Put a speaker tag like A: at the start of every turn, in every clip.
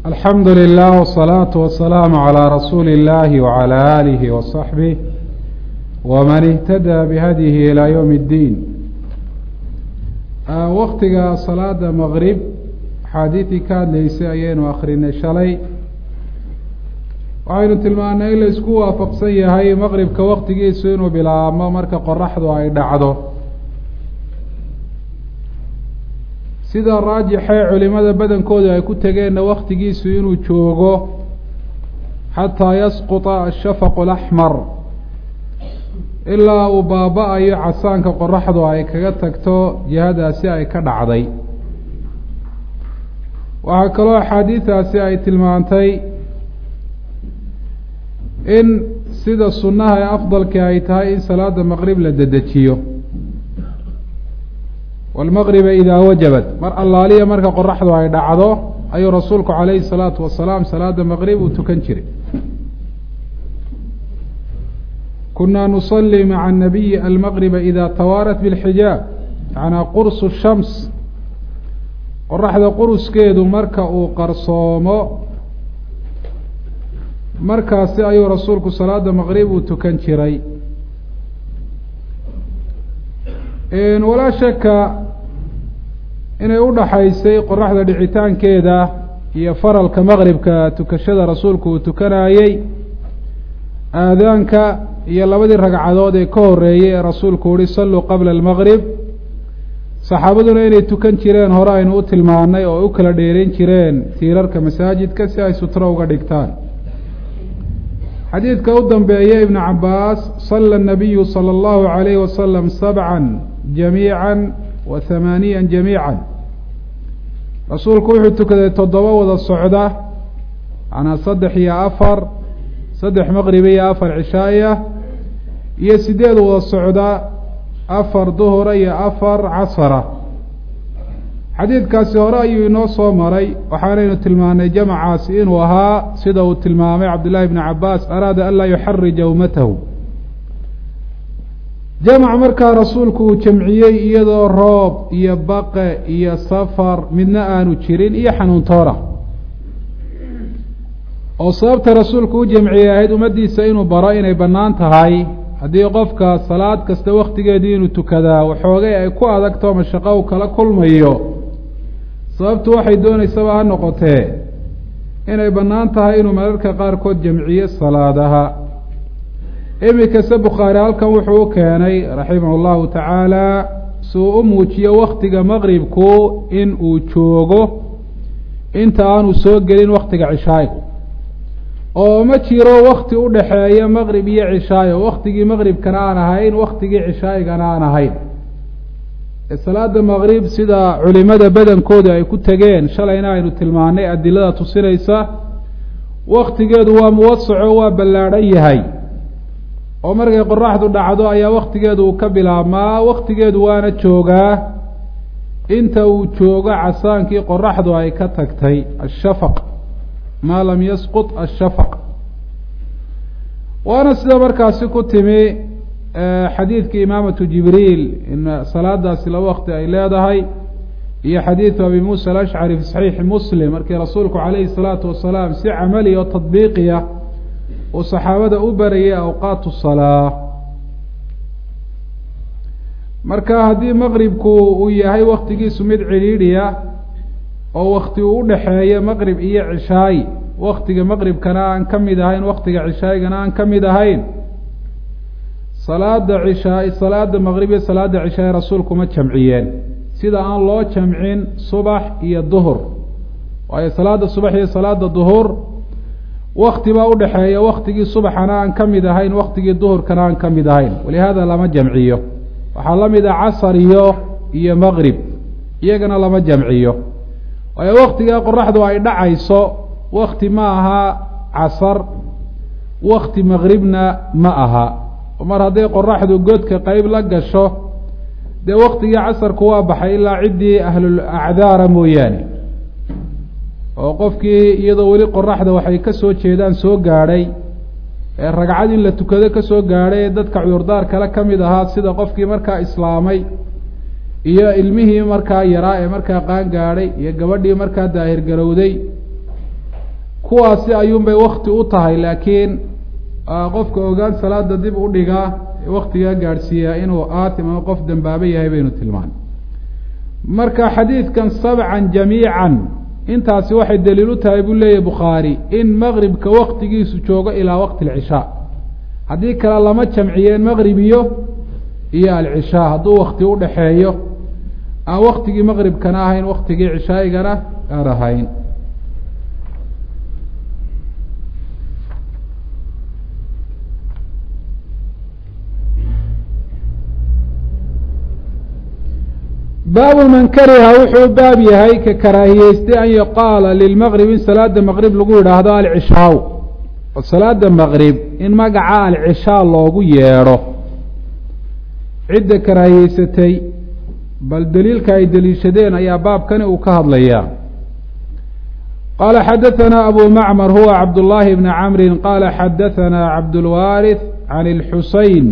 A: alxamdu lilah wالsalaaةu wasalaamu calىa rasuuli اllahi wعalى alihi waصaxbih wman ihtadaa bihadyihi ilaa ywm اddiin waktiga salaada maqrib axaadiidii ka hadlaysay ayaynu akrinay shalay waxaynu tilmaanay in la isku waafaqsan yahay maqribka waktigiisu inuu bilaabmo marka qoraxdu ay dhacdo sida raajixee culimada badankooda ay ku tegeenna waktigiisu inuu joogo xataa yasquطa ashafaqu اlaxmar ilaa uu baaba-ayo casaanka qoraxdu ay kaga tagto jihadaasi ay ka dhacday waxaa kaloo axaadiidaasi ay tilmaantay in sida sunnaha ee afdalka ay tahay in salaada maqrib la dedejiyo wاlmaqriba idaa wajabat mar allaaliya marka qoraxdu ay dhacdo ayuu rasuulku calayhi الsalaatu wasalaam salaada maqrib uu tukan jiray kunaa nusalii maca الnabiyi almaqriba ida tawaarat bاlxijaab yanaa qursu shams qoraxda quruskeedu marka uu qarsoomo markaasi ayuu rasuulku salaada maqrib uu tukan jiray walaa shaka inay udhaxaysay qoraxda dhicitaankeeda iyo faralka maqribka tukashada rasuulku uu tukanayey aadaanka iyo labadii ragcadood ee ka horeeyey ee rasuulku uhi salluu qabla almaqrib saxaabaduna inay tukan jireen hore aynu u tilmaanay oo u kala dheerin jireen tiirarka masaajidka si ay sutro uga dhigtaan xadiidka u dambeeya ibnu cabaas sala الnabiyu salى اllahu عalayhi wasalam sabca jamiica wa hamaaniya jamiica rasuulku wuxuu tukaday toddoba wada socda manaa saddex iyo afar saddex maqriba iyo afar cishaaya iyo sideed wada socda afar duhura iyo afar casara xadiidkaasi hore ayuu inoo soo maray waxaanaynu tilmaanay jamacaasi inuu ahaa sida uu tilmaamay cabdullaahi bni cabaas araada an laa yuxarija ummatahu jamac markaa rasuulku uu jamciyey iyadoo roob iyo baqe iyo safar midna aanu jirin iyo xanuuntoona oo sababta rasuulku u jamciyey ahayd ummaddiisa inuu baro inay bannaan tahay haddii qofka salaad kasta waktigeedii inuu tukadaa waxoogay ay ku adagto mashaqo u kala kulmayo sababtu waxay doonaysaba ha noqotee inay bannaan tahay inuu mararka qaarkood jamciyo salaadaha iminkase bukhaari halkan wuxuu u keenay raximah allahu tacaala si uu u muujiyo waktiga maqribku in uu joogo inta aanu soo gelin waktiga cishaayigu oo ma jiro wakti u dhaxeeya maqrib iyo cishaayo waktigii maqribkana aan ahayn waktigii cishaayigana aan ahayn salaada maqrib sida culimada badankooda ay ku tegeen shalayna aynu tilmaanay adilada tusinaysa waktigeedu waa muwasaco waa ballaadhan yahay oo markay qoraxdu dhacdo ayaa waktigeedu uu ka bilaabmaa waktigeedu waana joogaa inta uu joogo casaankii qoraxdu ay ka tagtay ashafaq maa lam yasqut ashafaq waana sida markaasi ku timi xadiidkii imaamatu jibriil in salaadaasi laba wakti ay leedahay iyo xadiidu abi muusa alashcari fi saxiixi muslim markii rasuulku calayhi salaatu wasalaam si camali oo tadbiiqiya uu saxaabada u barayay awqaatu salaa marka haddii maqribku uu yahay waktigiisu mid cidhiidhiya oo wakti uu udhaxeeyo maqrib iyo cishaay waktiga maqribkana aan ka mid ahayn waktiga cishaayigana aan ka mid ahayn salaada cishaay salaada maqrib iyo salaada cishaay rasuulku ma jamciyeen sida aan loo jamcin subax iyo duhur waayo salaada subax iyo salaada duhur wakti baa udhaxeeya waktigii subaxana aan ka mid ahayn waktigii duhurkana aan ka mid ahayn walihaada lama jamciyo waxaa la mid a casar iyo iyo maqrib iyagana lama jamciyo waayo waktigaa qoraxdu ay dhacayso wakti ma aha casar wakti maqribna ma aha mar hadday qoraxdu godka qeyb la gasho dee waktigii casarku waa baxay ilaa ciddii ahlul acdaara mooyaane oo qofkii iyadoo weli qoraxda waxay ka soo jeedaan soo gaadhay ee ragcad in la tukado ka soo gaadhay ee dadka cudurdaar kale ka mid ahaa sida qofkii markaa islaamay iyo ilmihii markaa yaraa ee markaa qaan gaadhay iyo gabadhii markaa daahir garowday kuwaasi ayuunbay wakti u tahay laakiin qofka ogaan salaada dib u dhigaa waktigaa gaadhsiiyaa inuu aatim ama qof dambaaba yahay baynu tilmaanay marka xadiidkan sabcan jamiican intaasi waxay daliil u tahay buu leeyahy bukhaari in maqribka waktigiisu joogo ilaa waqti alcishaa haddii kale lama jamciyeen maqrib iyo iyo alcishaa hadduu wakti u dhaxeeyo aan waktigii maqribkana ahayn waktigii cishaa'igana aan ahayn baabu man kariha wuxuu baab yahay ka karaahiyeystay an yuqaala lilmaqrib in salaada maqrib lagu yidhaahdo alcishaaw oo salaada maqrib in magaca alcishaa loogu yeedho cidda karaahiyeysatay bal deliilka ay deliishadeen ayaa baabkani uu ka hadlayaa qaala xadaثana abu macmar huwa cabdullaahi bni camri qaala xadaثana cabdulwaariث can اlxuseyn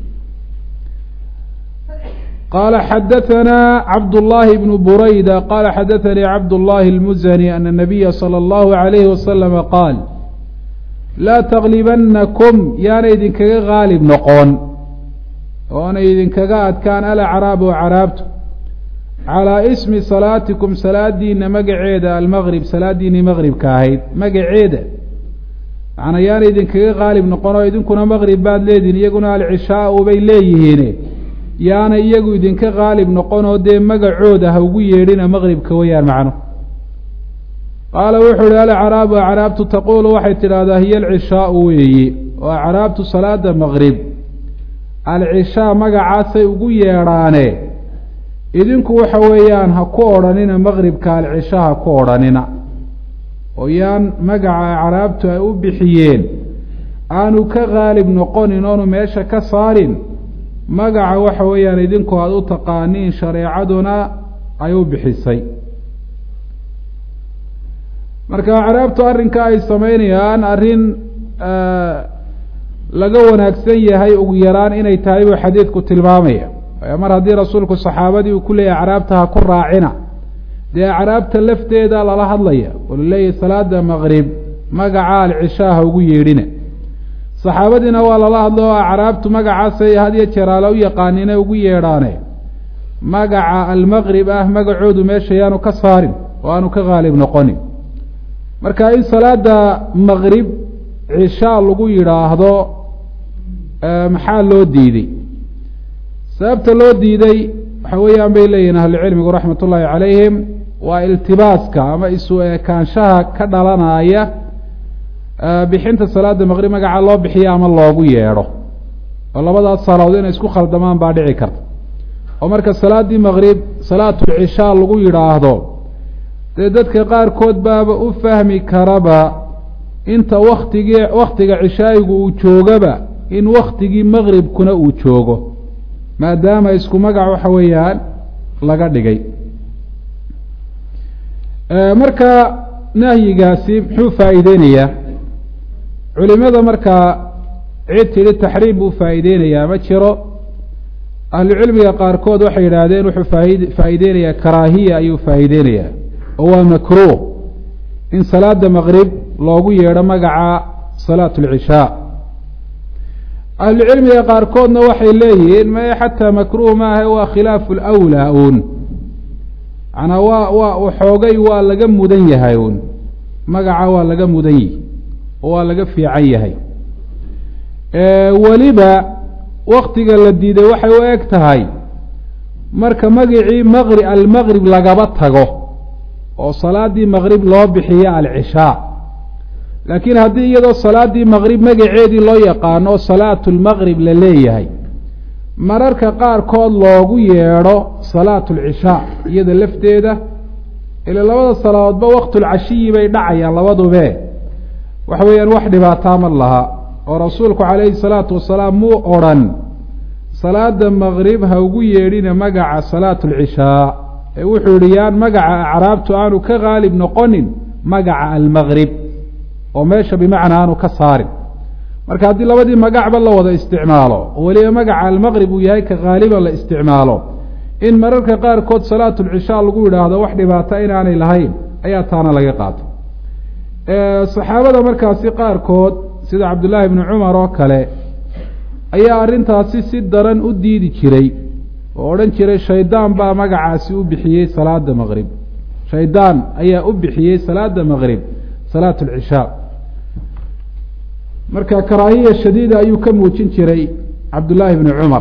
A: qala xadaثna cabdالlahi bn burayda qala xadaثanii cabdالlahi اlmuzani ana الnabiya slى اllahu عalayhi waslama qaal laa taglibanakum yaana idinkaga gaalib noqon oona idinkaga adkaan alacraabu caraabtu calىa ismi salaatikum salaadiina magaceeda almaqrib salaadiinii maqribka ahayd magaceeda macnaa yaana idinkaga gaalib noqon oo idinkuna maqrib baad leedihin iyaguna alcishaau bay leeyihiin yaana iyagu idinka qaalib noqonoo dee magacooda ha ugu yeedhina maqribka weyaan macno qaala wuxuu ihi alacraabu acraabtu taquulu waxay tidhaahdaa hiya alcishaau weeye oo acraabtu salaada maqrib alcishaa magacaasay ugu yeedhaane idinku waxa weeyaan ha ku odhanina maqribka alcisha ha ku odhanina oo yaan magaca acraabtu ay u bixiyeen aanu ka qaalib noqonin oonu meesha ka saarin magaca waxa weeyaan idinku aada u taqaaniin shareecaduna ay u bixisay marka acraabtu arrinka ay samaynayaan arrin laga wanaagsan yahay ugu yaraan inay tahay buu xadiidku tilmaamaya mar haddii rasuulku saxaabadii uu ku leeyahy acraabta ha ku raacina dee acraabta lafteeda lala hadlaya oo laleeyahy salaada maqrib magaca alcishaa ha ugu yeedhina saxaabadiina waa lala hadlo oo acraabtu magacaasay had iyo jeer ala u yaqaanine ugu yeedhaane magaca almaqrib ah magacoodu meesha yaanu ka saarin oo aanu ka qaalib noqonin marka in salaada maqrib cishaa lagu yidhaahdo maxaa loo diiday sababta loo diiday waxa weeyaan bay leeyihin ahlucilmigu raxmat ullaahi calayhim waa iltibaaska ama isu ekaanshaha ka dhalanaya bixinta salaada maqrib magaca loo bixiyo ama loogu yeedho oo labadaas salaadood inay isku khaldamaan baa dhici karta oo marka salaaddii maqrib salaatulcishaa lagu yidhaahdo dee dadka qaarkood baaba u fahmi karaba inta waktigii waktiga cishaayigu uu joogaba in waktigii maqribkuna uu joogo maadaama isku magac waxa weeyaan laga dhigay marka nahyigaasi muxuu faa'iideynayaa culimada markaa cid tidhi taxriim buu faa'iideynayaa ma jiro ahlucilmiga qaarkood waxay yidhaahdeen wuxuu faaid faa'iideynayaa karaahiya ayuu faa'iideynayaa oo waa makruuh in salaada maqrib loogu yeedho magaca salaat alcishaa ahlucilmiga qaarkoodna waxay leeyihiin mae xataa makruuh maaha waa khilaafu lwlaa uun manaa waa waa waxoogay waa laga mudan yahay uun magaca waa laga mudan yihi oo waa laga fiican yahay weliba waktiga la diiday waxay u eg tahay marka magicii maqri almaqrib lagaba tago oo salaadii maqrib loo bixiyo alcishaa laakiin haddii iyadoo salaaddii maqrib magaceedii loo yaqaano oo salaatu lmaqrib la leeyahay mararka qaarkood loogu yeedho salaatu alcishaa iyada lafteeda ila labada salaadoodba waqtulcashiyi bay dhacayaan labadube waxa weeyaan wax dhibaataa ma laha oo rasuulku calayhi salaatu wasalaam muu odrhan salaada maqrib ha ugu yeedhina magaca salaatu alcishaa ee wuxuu yihi yaan magaca acraabtu aanu ka qaalib noqonin magaca almaqrib oo meesha bimacnaa aanu ka saarin marka haddii labadii magacba la wada isticmaalo oo weliba magaca almaqrib uu yahay ka haaliban la isticmaalo in mararka qaarkood salaatulcishaa lagu yidhaahdo wax dhibaata inaanay lahayn ayaa taana laga qaato saxaabada markaasi qaarkood sida cabdullaahi bni cumar oo kale ayaa arrintaasi si daran u diidi jiray oo odhan jiray shaydaan baa magacaasi u bixiyey salaada maqrib shaydaan ayaa u bixiyey salaada maqrib salaat alcishaa marka karaahiya shadiida ayuu ka muujin jiray cabdullaahi bni cumar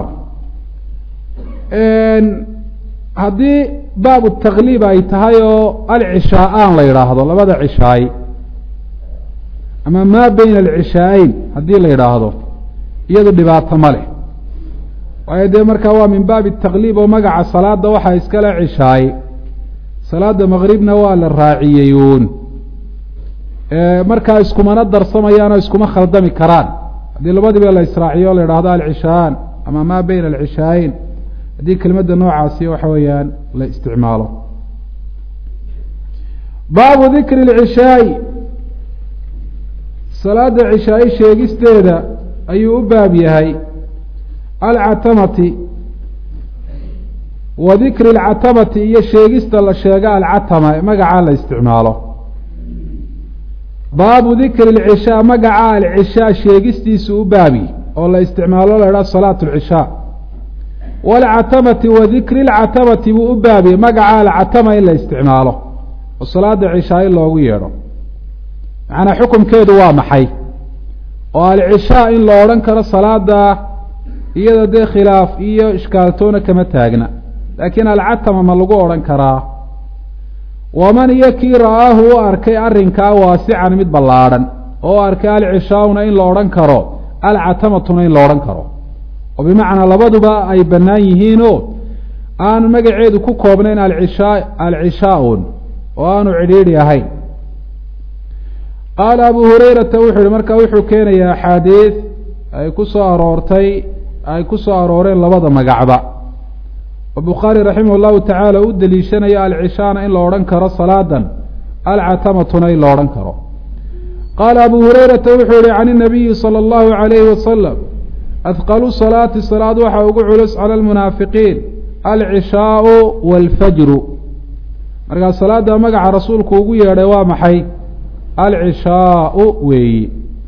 A: haddii baabu takliib ay tahay oo alcishaa-aan la yidhaahdo labada cishaay ama maa beyna alcishaaeyn haddii la yidhaahdo iyadu dhibaato ma leh waayo dee markaa waa min baabi takliib oo magaca salaada waxaa iskale cishaay salaada maqribna waa la raaciyey uun markaa iskumana darsamayaanoo iskuma khaldami karaan haddii labadiba la israaciyo o la yidhahdo alcishaan ama maa beyna alcishaaeyn haddii kelimadda noocaasi waxa weeyaan la isticmaalo baabu dikri اlcishaai salaada cishaai sheegisteeda ayuu u baab yahay alcatamati wa dikri اlcatamati iyo sheegista la sheego alcatama magacaa la isticmaalo baabu dikri اlcishaa magaca alcishaa sheegistiisu u baabi oo la isticmaalo la idhaha salaat اlcishaa wاlcatamati wa dikri اlcatamati buu u baabiyey magaca alcatama in la isticmaalo oo salaada cishaa in loogu yeedho macnaa xukumkeedu waa maxay oo alcishaa in la odhan karo salaada iyada dee khilaaf iyo ishkaaltoona kama taagna laakiin alcatama ma lagu odhan karaa waman iyo kii ra'aahu u arkay arrinkaa waasican mid ballaadhan oo arkay alcishaa'una in la odhan karo alcatamatuna in la odhan karo oo bimacnaa labaduba ay bannaan yihiinoo aanu magaceedu ku koobnayn alcishaa alcishaa-un oo aanu cidhiidhi ahayn qaala abu hurayrata wuxuu yihi markaa wuxuu keenayaa axaadiid ay ku soo aroortay ay ku soo arooreen labada magacba oo bukhaari raximah llahu tacaala u deliishanayo alcishaana in la odhan karo salaadan alcatamatuna in la odhan karo qaala abu hurayrata wuxuu yihi can inabiyi sala allahu calayhi wasalam adqalu salaati salaad waxaa ugu culus cala almunaafiqiin alcishaau waalfajru markaa salaada magaca rasuulku ugu yeedhay waa maxay alcishaau weeyi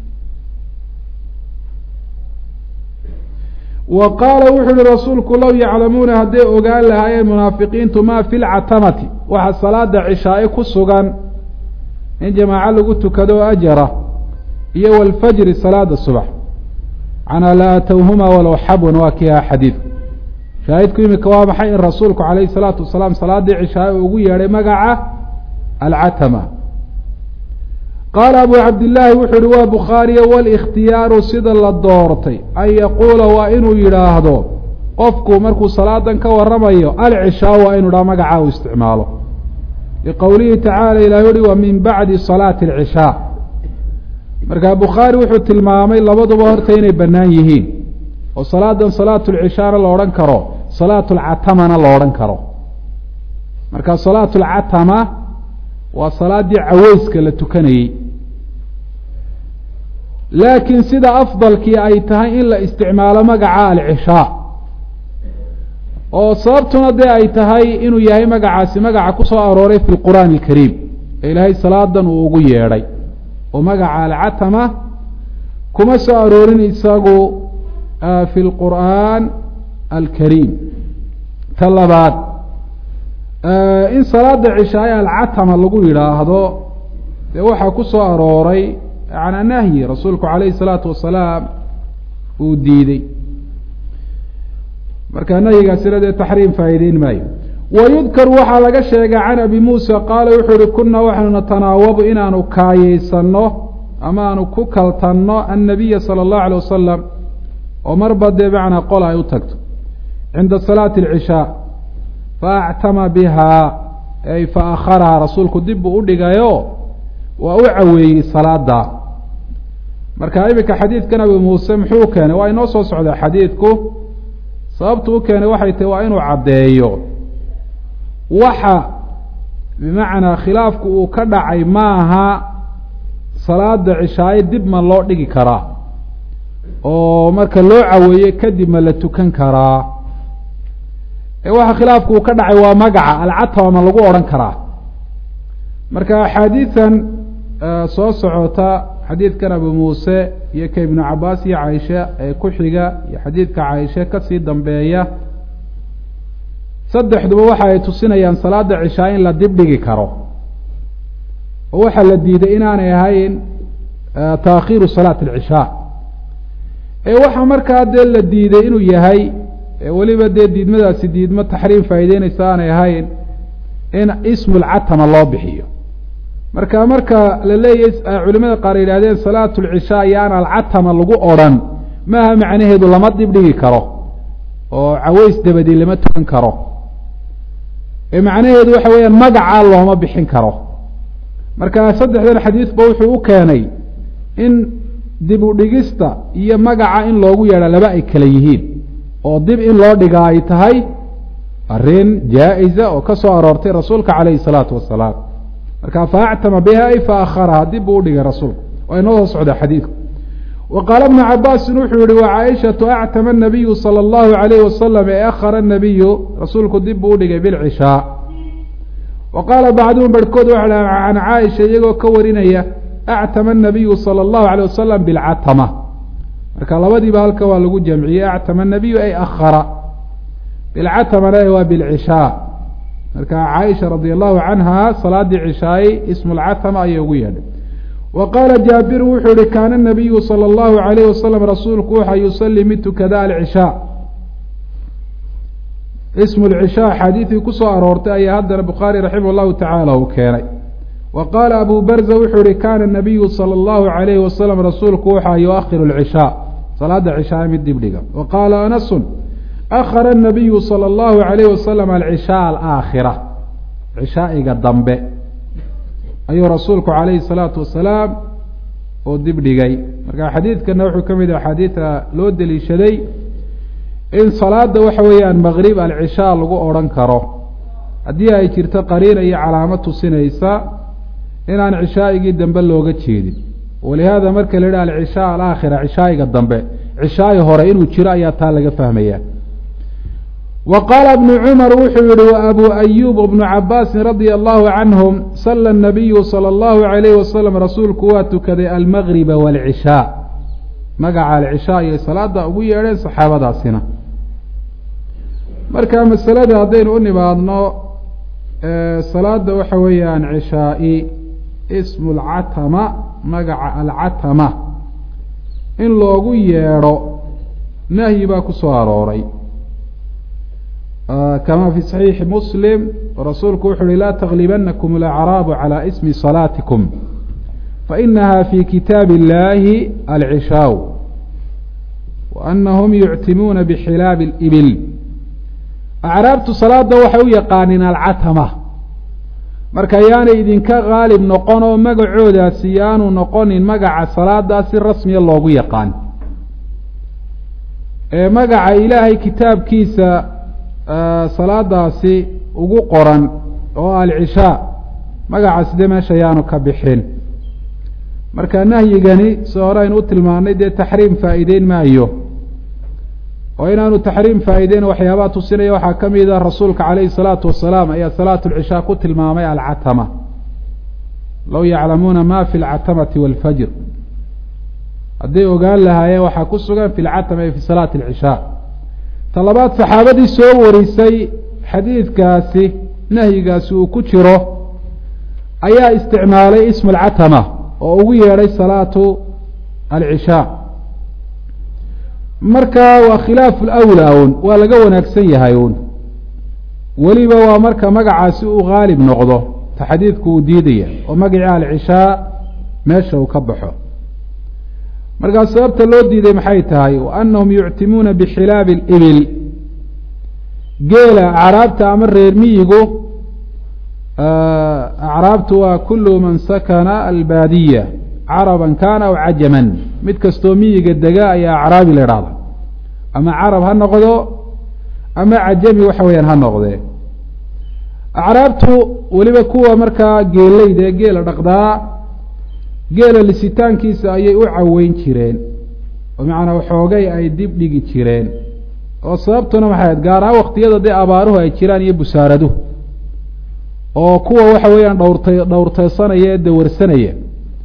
A: wa qaala wuxuu uhi rasuulku low yaclamuuna hadday ogaan lahaayeen munaafiqiintu maa fi lcatamati waxa salaada cishaai ku sugan in jamaaco lagu tukado ajara iyo walfajri salaada subax macnaa la atowhuma walow xabwan waa kii aha xadiidku shaahidku imika waa maxay in rasuulku calayhi salaatu wasalaam salaadii cishaai ugu yeedhay magaca alcatama qaala abu cabdillaahi wuxuu uhi waa bukhaariya walikhtiyaaru sida la doortay an yaquula waa inuu yidhaahdo qofku markuu salaadan ka waramayo alcishaa waa inu dhaha magacaa uu isticmaalo liqowlihi tacaala ilahi uhi wa min bacdi salaati alcishaa markaa bukhaari wuxuu tilmaamay labaduba horta inay bannaan yihiin oo salaadan salaatu lcishaana la odhan karo salaatu lcatamana la odhan karo marka salaatu lcatama waa salaaddii caweyska la tukanayey laakiin sida afdalkii ay tahay in la isticmaalo magaca alcishaa oo sababtuna dee ay tahay inuu yahay magacaasi magaca ku soo arooray fi lqur'aani alkariim ee ilaahay salaadan uu ugu yeedhay oo magaca alcatama kuma soo aroorin isagu fi lqur'aan alkariim ta labaad in salaada cishaay alcatama lagu yidhaahdo dee waxaa ku soo arooray yanaa nahyi rasuulku calayhi salaatu wasalaam uu diidey marka nahyigaasina dee taxriim faa'iideyn maayo wayudkaru waxaa laga sheegay can abi muusa qaala wuxuu uhi kunaa waxaanu natanaawabu inaanu kaayeysano ama aanu ku kaltanno annabiya sala allahu alay wasalam oo marba dee macnaa qol ay u tagto cinda salaati alcishaa faactama bihaa ay fa akharaha rasuulku dib buu u dhigayo waa u caweeyey salaada marka iminka xadiidkan abi muuse muxuu keenay waa inoo soo socdaa xadiidku sababtu u keenay waxay tahi waa inuu caddeeyo waxa bimacnaa khilaafku uu ka dhacay maaha salaada cishaaye dib ma loo dhigi karaa oo marka loo caweeye kadib ma la tukan karaa waxa khilaafku uu ka dhacay waa magaca alcatama ma lagu odhan karaa marka axaadiidan soo socota xadiidkan abu muuse iyo ka ibnu cabaas iyo caaisha ee ku xiga iyo xadiidka caaisha kasii dambeeya saddexduba waxa ay tusinayaan salaada cishaa in la dibdhigi karo oo waxaa la diiday inaanay ahayn taakhiiru salaat alcishaa ee waxaa markaa dee la diiday inuu yahay weliba dee diidmadaasi diidmo taxriim faa'ideynaysa aanay ahayn in ismu lcatama loo bixiyo marka marka la leeyahy culimada qaar yidhahdeen salaatu lcishaa yaana alcatama lagu odrhan maaha macnaheedu lama dibdhigi karo oo caweys dabadi lama tukan karo ee macnaheedu waxa weeyaan magacaa looma bixin karo marka saddexdan xadiidba wuxuu u keenay in dib u dhigista iyo magaca in loogu yeedha laba ay kala yihiin oo dib in loo dhigaa ay tahay arrin jaa-isa oo ka soo aroortay rasuulka calayhi salaatu wasalaam marka faactama biha ay faakharaha dib buu udhigay rasuulku waa inoo soo socda xadiidku wa qaala bnu cabaasin wuxuu yihi wa caaishatu actama nabiyu sala allahu alayhi wasalam ee akhara nabiyu rasuulku dib buu udhigay bilcishaa wa qaala bacduhum barhkood waxa can caaisha iyagoo ka warinaya actama nabiyu sala allahu alayh wasalam bilcatama marka labadiiba halka waa lagu jamciyey actama nabiyu ay akhara bilcatamana waa bilcishaa marka caaisha radi allahu canha salaadii cishaay ismu lcatama ayay ugu yeedhay wa qaala jaabiru wuxuu yihi kaana nabiyu sala allahu alayh wasalam rasuulku waxa yusalii mid tukada alcishaa ismu lcishaa xaadiidii kusoo aroortay ayaa haddana bukhaari raximah llahu tacaala uu keenay wa qaala abu barza wuxuu yihi kaana nabiyu sala allahu alayhi wasalam rasuulku waxaa yuakhiru lcishaa salaada cishaa mid dibdhiga wa qaala anasun akhara nabiyu sala allahu alayh wasalam alcishaa alaakhira cishaa'iga dambe ayuu rasuulku calayhi salaatu wasalaam oo dibdhigay marka xadiidkana wuxuu ka mid ah axaadiida loo deliishaday in salaada waxa weeyaan maqrib alcishaa lagu odhan karo haddii ay jirto qariina iyo calaamo tusinaysa inaan cishaa'igii dambe looga jeedin walihaada marka la yidhaha alcishaa alaakhira cishaa'iga dambe cishaa'i hore inuu jiro ayaa taa laga fahmaya wa qaala bnu cumar wuxuu yihi wa abu ayuub bnu cabaasin radia allahu canhum sala nabiyu sala allahu alayh wasalam rasuulku waa tukaday almagriba waalcishaa magaca alcishaa iyo salaada ugu yeedheen saxaabadaasina marka masalada haddaynu u nimaadno salaada waxa weeyaan cishaa-i ismu lcatama magaca alcatama in loogu yeedho nahyi baa ku soo arooray kama fi saxiixi muslim rasuulku wuxu uhi laa taglibanakum alacraabu calى ismi salaatikum fainaha fi kitaabi اllahi alcishaaw waanahum yuctimuuna bixilaabi اlibil acraabtu salaada waxay u yaqaaniin alcatama marka yaanay idinka qaalib noqon oo magacoodaasi yaanu noqonin magaca salaadaa si rasmiya loogu yaqaan ee magaca ilaahay kitaabkiisa salaadaasi ugu qoran oo alcishaa magacaasi dee meesha yaanu ka bixin marka nahyigani si hore aynu u tilmaanay dee taxriim faa'iideyn maayo oo inaanu taxriim faa'iideyn waxyaabaha tusinaya waxaa ka mid a rasuulka calayhi salaatu wasalaam ayaa salaatu lcishaa ku tilmaamay alcatama low yaclamuuna ma fi lcatamati wاlfajr hadday ogaan lahaayeen waxaa ku sugan fi lcatama e fi salaati alcishaa ta labaad saxaabadii soo warisay xadiidkaasi nahyigaasi uu ku jiro ayaa isticmaalay ismu alcatama oo ugu yeedhay salaatu alcishaa marka waa khilaafu lawlaa un waa laga wanaagsan yahay uun weliba waa marka magacaasi uu haalib noqdo ta xadiidku uu diidaya oo magacii alcishaa meesha uu ka baxo markaa sababta loo diiday maxay tahay wa anahum yuctimuuna bixilaabi alibil geela acraabta ama reer miyigu acraabtu waa kulu man sakana albaadiya caraban kana aw cajaman mid kastoo miyiga dega ayaa acraabi la idhahda ama carab ha noqdo ama cajami waxa weeyaan ha noqdee acraabtu weliba kuwa markaa geeleyda ee geela dhaqdaa geela lisitaankiisa ayay u caweyn jireen oo macanaa waxoogay ay dib dhigi jireen oo sababtuna maxay ahayd gaar ahaan waktiyada dee abaaruhu ay jiraan iyo busaaraduhu oo kuwa waxa weeyaan dhowrtay dhowrteysanaya ee dawarsanaya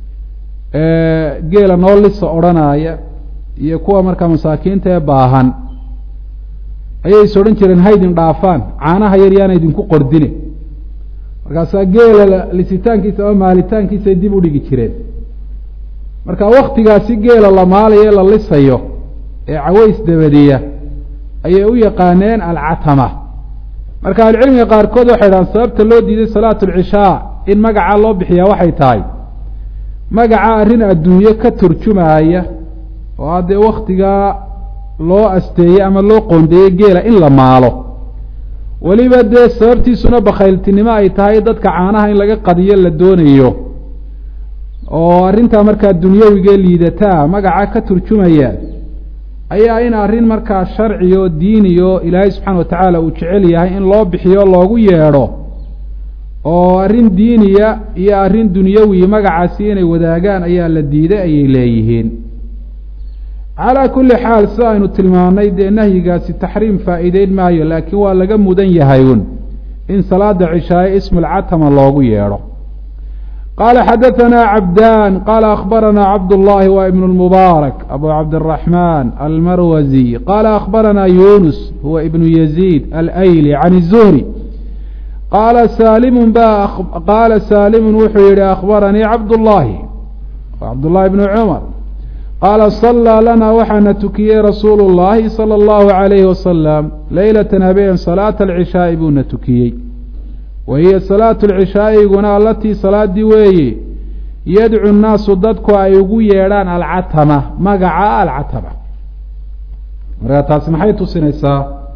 A: geela noo lisa odhanaya iyo kuwa markaa masaakiinta ee baahan ayay is odhan jireen haydin dhaafaan caanaha yar yaana idinku qordine markaasaa geela lisitaankiisa ama maalitaankiisay dib u dhigi jireen marka waktigaasi geela la maalayo ee la lisayo ee caways dabadiya ayay u yaqaaneen alcatama marka ahlucilmiga qaarkood waxay dhahaan sababta loo diiday salaatu alcishaa in magacaa loo bixiyaa waxay tahay magaca arrin adduunye ka turjumaaya oo haddee waktigaa loo asteeyey ama loo qoondeeyey geela in la maalo weliba dee sababtiisuna bakhayltinimo ay tahay dadka caanaha in laga qadiyo la doonayo oo arrintaa markaa dunyawigee liidataa magaca ka turjumaya ayaa in arrin markaa sharci oo diiniyo ilaahay subxaana wa tacaala uu jecel yahay in loo bixiyo loogu yeedho oo arrin diiniya iyo arrin dunyawi magacaasi inay wadaagaan ayaa la diiday ayay leeyihiin calaa kulli xaal sida aynu tilmaannay dee nahyigaasi taxriim faa'iideyn maayo laakiin waa laga mudan yahay un in salaada cishaaye ismulcatama loogu yeedho qaala xadahanaa cabdaan qaala akhbaranaa cabdullaahi wa ibnu lmubaarak abu cabdiraxmaan almarwazi qaala akhbaranaa yunus huwa ibnu yaziid alayli can izuhri qaala saalimun ba qaala saalimun wuxuu yihi akhbaranii cabdullaahi cabdullahi bnu cumar qaala sallaa lanaa waxaana tukiyey rasuulu llaahi sala allahu calayhi wasalam leylatan habeen salaata alcishaa'i buuna tukiyey wa hiya salaatu alcishaa'iguna allatii salaadii weeye yadcu nnaasu dadku ay ugu yeedhaan alcatama magaca alcatama markaa taasi maxay tusinaysaa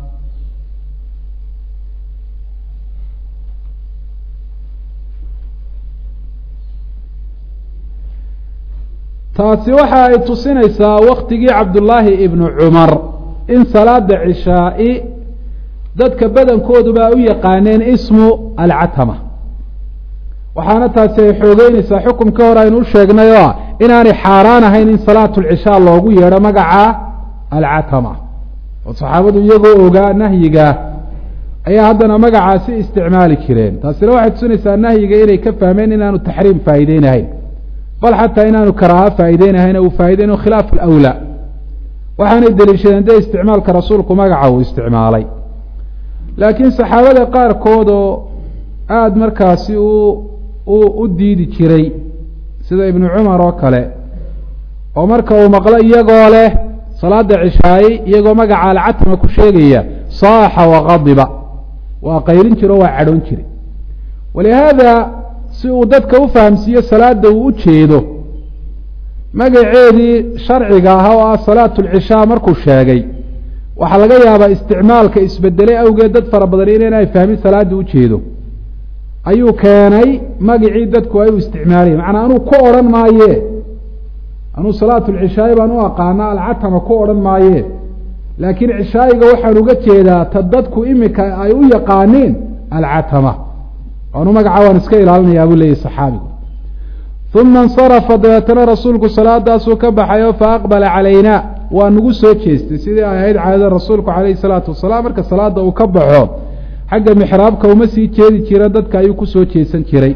A: taasi waxa ay tusinaysaa waktigii cabdullaahi ibnu cumar in salaada cishaa'i dadka badankooduba u yaqaaneen ismu alcatama waxaana taasi ay xoogeynaysaa xukumka hore aynu u sheegnay oo ah inaanay xaaraan ahayn in salaatu lcishaa loogu yeedho magaca alcatama oo saxaabadu iyagoo ogaa nahyiga ayaa haddana magacaasi isticmaali jireen taasina waxay tusinaysaa nahyiga inay ka fahmeen inaanu taxriim faa'iideynahayn bal xataa inaanu karaaha faa'iideynahayn uu faa'ideyn khilaaf alawlaa waxaanay deliishadeen dee isticmaalka rasuulku magaca uu isticmaalay laakiin saxaabada qaarkood oo aada markaasi u u u diidi jiray sida ibnu cumar oo kale oo marka uu maqlo iyagoo leh salaada cishaaye iyagoo magaca alcatama ku sheegaya saaxa waqadiba waa qaylin jire oo waa cadhoon jire walihaada si uu dadka u fahamsiiyo salaada uu u jeedo magaceedii sharciga ahaa oo ah salaatu lcishaa markuu sheegay waxaa laga yaabaa isticmaalka isbedelay awgeed dad fara badan inaynay fahmin salaada ujeedo ayuu keenay magicii dadku ay u isticmaalayen macnaa anuu ku odhan maaye anuu salaatu lcishaaye baan u aqaana alcatama ku odhan maaye laakiin cishaayiga waxaan uga jeedaa ta dadku imika ay u yaqaaniin alcatama anu magaca waan iska ilaalinayaa buu leeyahy saxaabigu uma insarafa dabeetana rasuulku salaadaasuu ka baxayo fa aqbala calayna waa nagu soo jeestay sidii ay ahayd caadada rasuulku calayhi salaatu wasalaam marka salaada uu ka baxo xagga mixraabka uma sii jeedi jira dadka ayuu kusoo jeesan jiray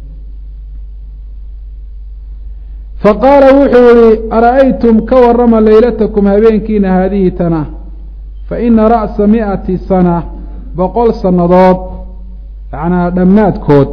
A: faqaala wuxuu yihi ara'aytum ka warama leylatakum habeenkiina haadihi tana fa ina ra'sa mi'ati sana boqol sannadood macnaa dhammaadkood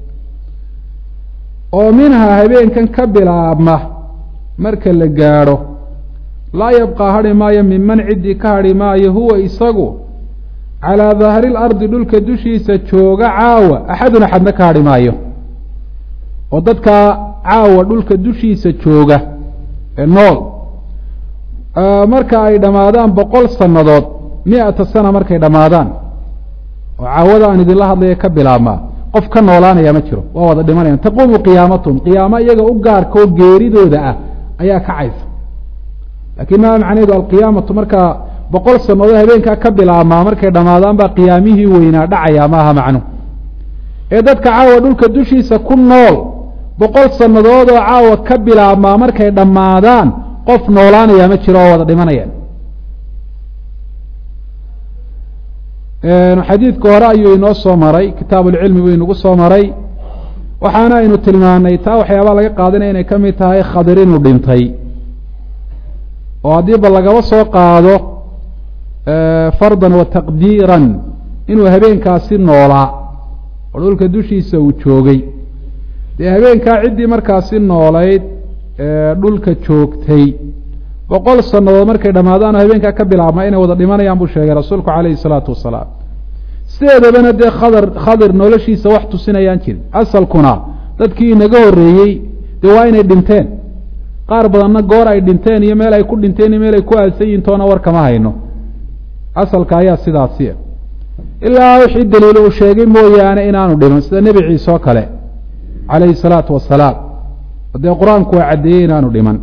A: oo minhaa habeenkan ka bilaabma marka la gaadho laa yabqaa hadhi maayo minman ciddii ka hadhi maayo huwa isagu calaa daahri lardi dhulka dushiisa jooga caawa axadun axadna ka hadhi maayo oo dadkaa caawa dhulka dushiisa jooga ee nool marka ay dhammaadaan boqol sannadood mi-ata sana markay dhammaadaan oo caawada aan idinla hadlaya ka bilaabmaa qof ka noolaanaya ma jiro waa wada dhimanayaan taquumu qiyaamatum qiyaamo iyaga u gaarka oo geeridooda ah ayaa kacaysa laakiin maa macnaheedu alqiyaamatu markaa boqol sannadood habeenkaa ka bilaabmaa markay dhammaadaan baa qiyaamihii weynaa dhacaya maaha macnu ee dadka caawa dhulka dushiisa ku nool boqol sannadood oo caawa ka bilaabmaa markay dhammaadaan qof noolaanaya ma jiro oo wada dhimanayaan xadiidka hore ayuu inoo soo maray kitaab ulcilmi buu inagu soo maray waxaana aynu tilmaanay taa waxyaabaa laga qaadanaya inay ka mid tahay khadir inuu dhintay oo haddiiba lagaba soo qaado fardan wa taqdiiran inuu habeenkaasi noolaa oo dhulka dushiisa uu joogay dee habeenkaa ciddii markaasi noolayd dhulka joogtay boqol sannadood markay dhammaadaan oo habeenkaa ka bilaabma inay wada dhimanayaan buu sheegay rasuulku calayhi salaatu wasalaam sideedabana dee khadar khadir noloshiisa wax tusinayaan jirin asalkuna dadkii inaga horreeyey dee waa inay dhinteen qaar badanna goor ay dhinteen iyo meel ay ku dhinteen iyo meel ay ku aasan yihin toona war kama hayno asalka ayaa sidaasiya ilaa wixii daliil uu sheegay mooyaane inaanu dhiman sida nebi ciise oo kale calayhi salaatu wasalaam dee qur-aanku waa caddeeyey inaanu dhiman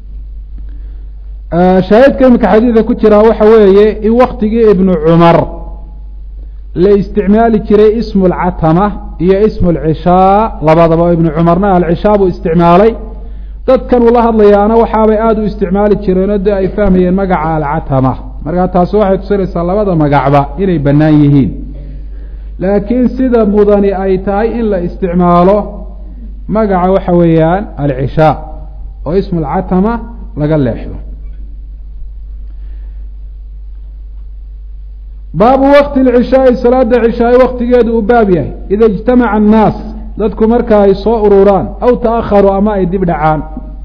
A: shaahidka iminka xadiidka ku jiraa waxa weeye in waktigii ibnu cumar la isticmaali jiray ismu alcatama iyo ismu alcishaa labadaba ibnu cumarna alcishaa buu isticmaalay dadkan uu la hadlayaana waxaabay aada u isticmaali jireenoo dee ay fahmayeen magaca alcatama markaa taasi waxay tusinaysaa labada magacba inay bannaan yihiin laakiin sida mudani ay tahay in la isticmaalo magaca waxa weeyaan alcishaa oo ismu alcatama laga leexdo baabu waqti lcishaai salaada cishaai waktigeedu uu baab yahay ida ijtamaca annaas dadku marka ay soo ururaan aw ta'aharuu ama ay dib dhacaan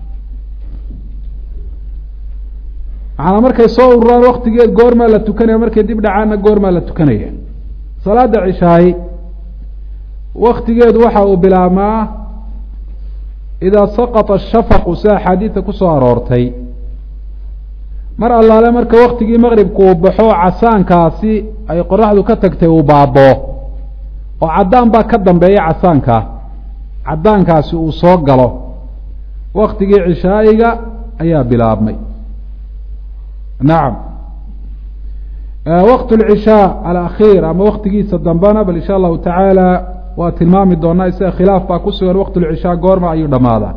A: macanaa markay soo ururaan waktigeed goormaa la tukanaya markay dib dhacaanna goormaa la tukanaya salaada cishaai waktigeedu waxa uu bilaabmaa idaa saqata ashafaqu sida axaadiidta kusoo aroortay mar allaale marka waktigii maqribku uu baxo casaankaasi ay qoraxdu ka tagtay uu baaboo oo caddaan baa ka dambeeya casaankaa caddaankaasi uu soo galo waktigii cishaa'iga ayaa bilaabmay nacam waqt lcishaa alakhiir ama waktigiisa dambena bal insha allahu tacaala waa tilmaami doonaa isaga khilaaf baa ku sugan waqt lcishaa goorma ayuu dhammaadaa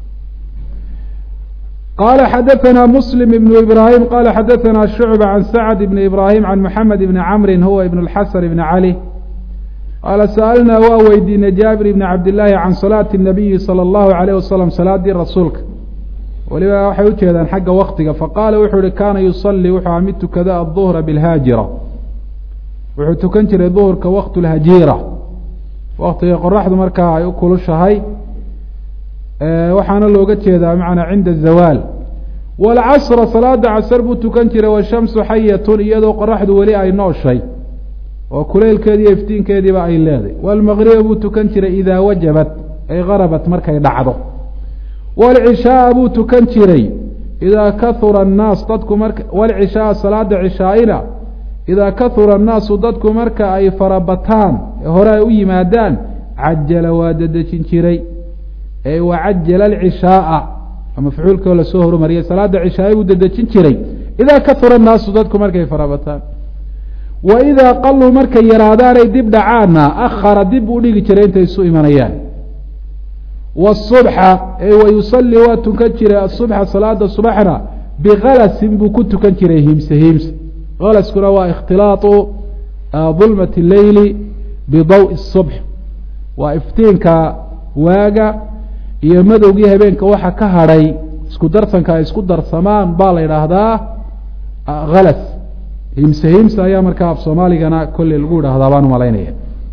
A: qala xadaثna msلm بن ibrahim qala xadaثna shucba can sacd bn ibrahim can mxamed bni camri huwa ibn اlxasan bn cali qaala sa'alnaa waa weydiinay jaabir bni cabdillaahi can salaati الnabiyi salى اllahu عalayh wasalam salaadii rasuulka weliba waxay ujeedaan xagga waktiga faqaala wuxuu ihi kaana yusalii wuxuu aha mid tukada aلظuhra bاlhaajira wuxuu tukan jiray duhurka waqt اlhajiira waktiga qoraxdu markaa ay u kulushahay waxaana looga jeedaa macnaa cinda zawaal waalcasra salaada casar buu tukan jiray washamsu xayatun iyadoo qoraxdu weli ay nooshay oo kuleylkeediiyo iftiinkeediiba ay leeday waalmaqriba buu tukan jiray idaa wajabat ay garabat markay dhacdo waalcishaaa buu tukan jiray idaa kahura annaas dadku marka waalcishaaa salaada cishaaina idaa kahura annaasu dadku marka ay farabataan ee hore ay u yimaadaan cajala waa dedejin jiray ee wacajala alcishaaa mafcuulkao lasoo horumariyay salaada cishaai buu dedejin jiray idaa kahura annaasu dadku markay farabataan wa idaa qaluu markay yaraadaanay dib dhacaanna akhara dib uu dhigi jiray intay isu imanayaan wasubxa ee wayusalii waa tukan jiray asubxa salaada subaxna bikalasin buu ku tukan jiray himse himse kalaskuna waa ikhtilaatu dulmati leyli bidawi subx waa iftiinka waaga iyo madowgii habeenka waxa ka hadhay isku darsanka ay isku darsamaan baa la yidhaahdaa halas himse himse ayaa markaa af soomaaligana kolley lagu yidhaahdaa baan umalaynaya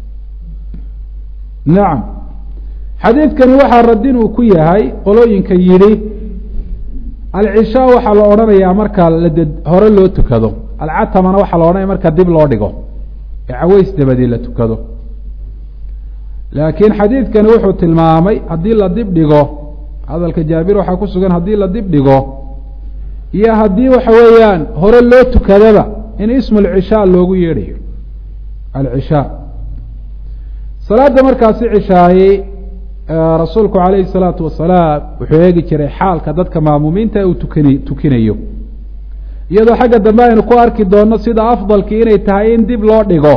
A: nacam xadiidkani waxaa radin uu ku yahay qolooyinka yidhi alcishaa waxaa la odhanayaa marka lade hore loo tukado alcatamana waxaa la odhanaya marka dib loo dhigo ee caweys dabadii la tukado laakiin xadiidkani wuxuu tilmaamay haddii la dib dhigo hadalka jaabir waxaa ku sugan haddii la dib dhigo iyo haddii waxa weeyaan hore loo tukadaba in ismu alcishaa loogu yeedhayo alcishaa salaada markaasi cishaayey rasuulku calayhi salaatu wasalaam wuxuu eegi jiray xaalka dadka maamuumiinta uu tukani tukinayo iyadoo xagga dambe aynu ku arki doonno sida afdalkii inay tahay in dib loo dhigo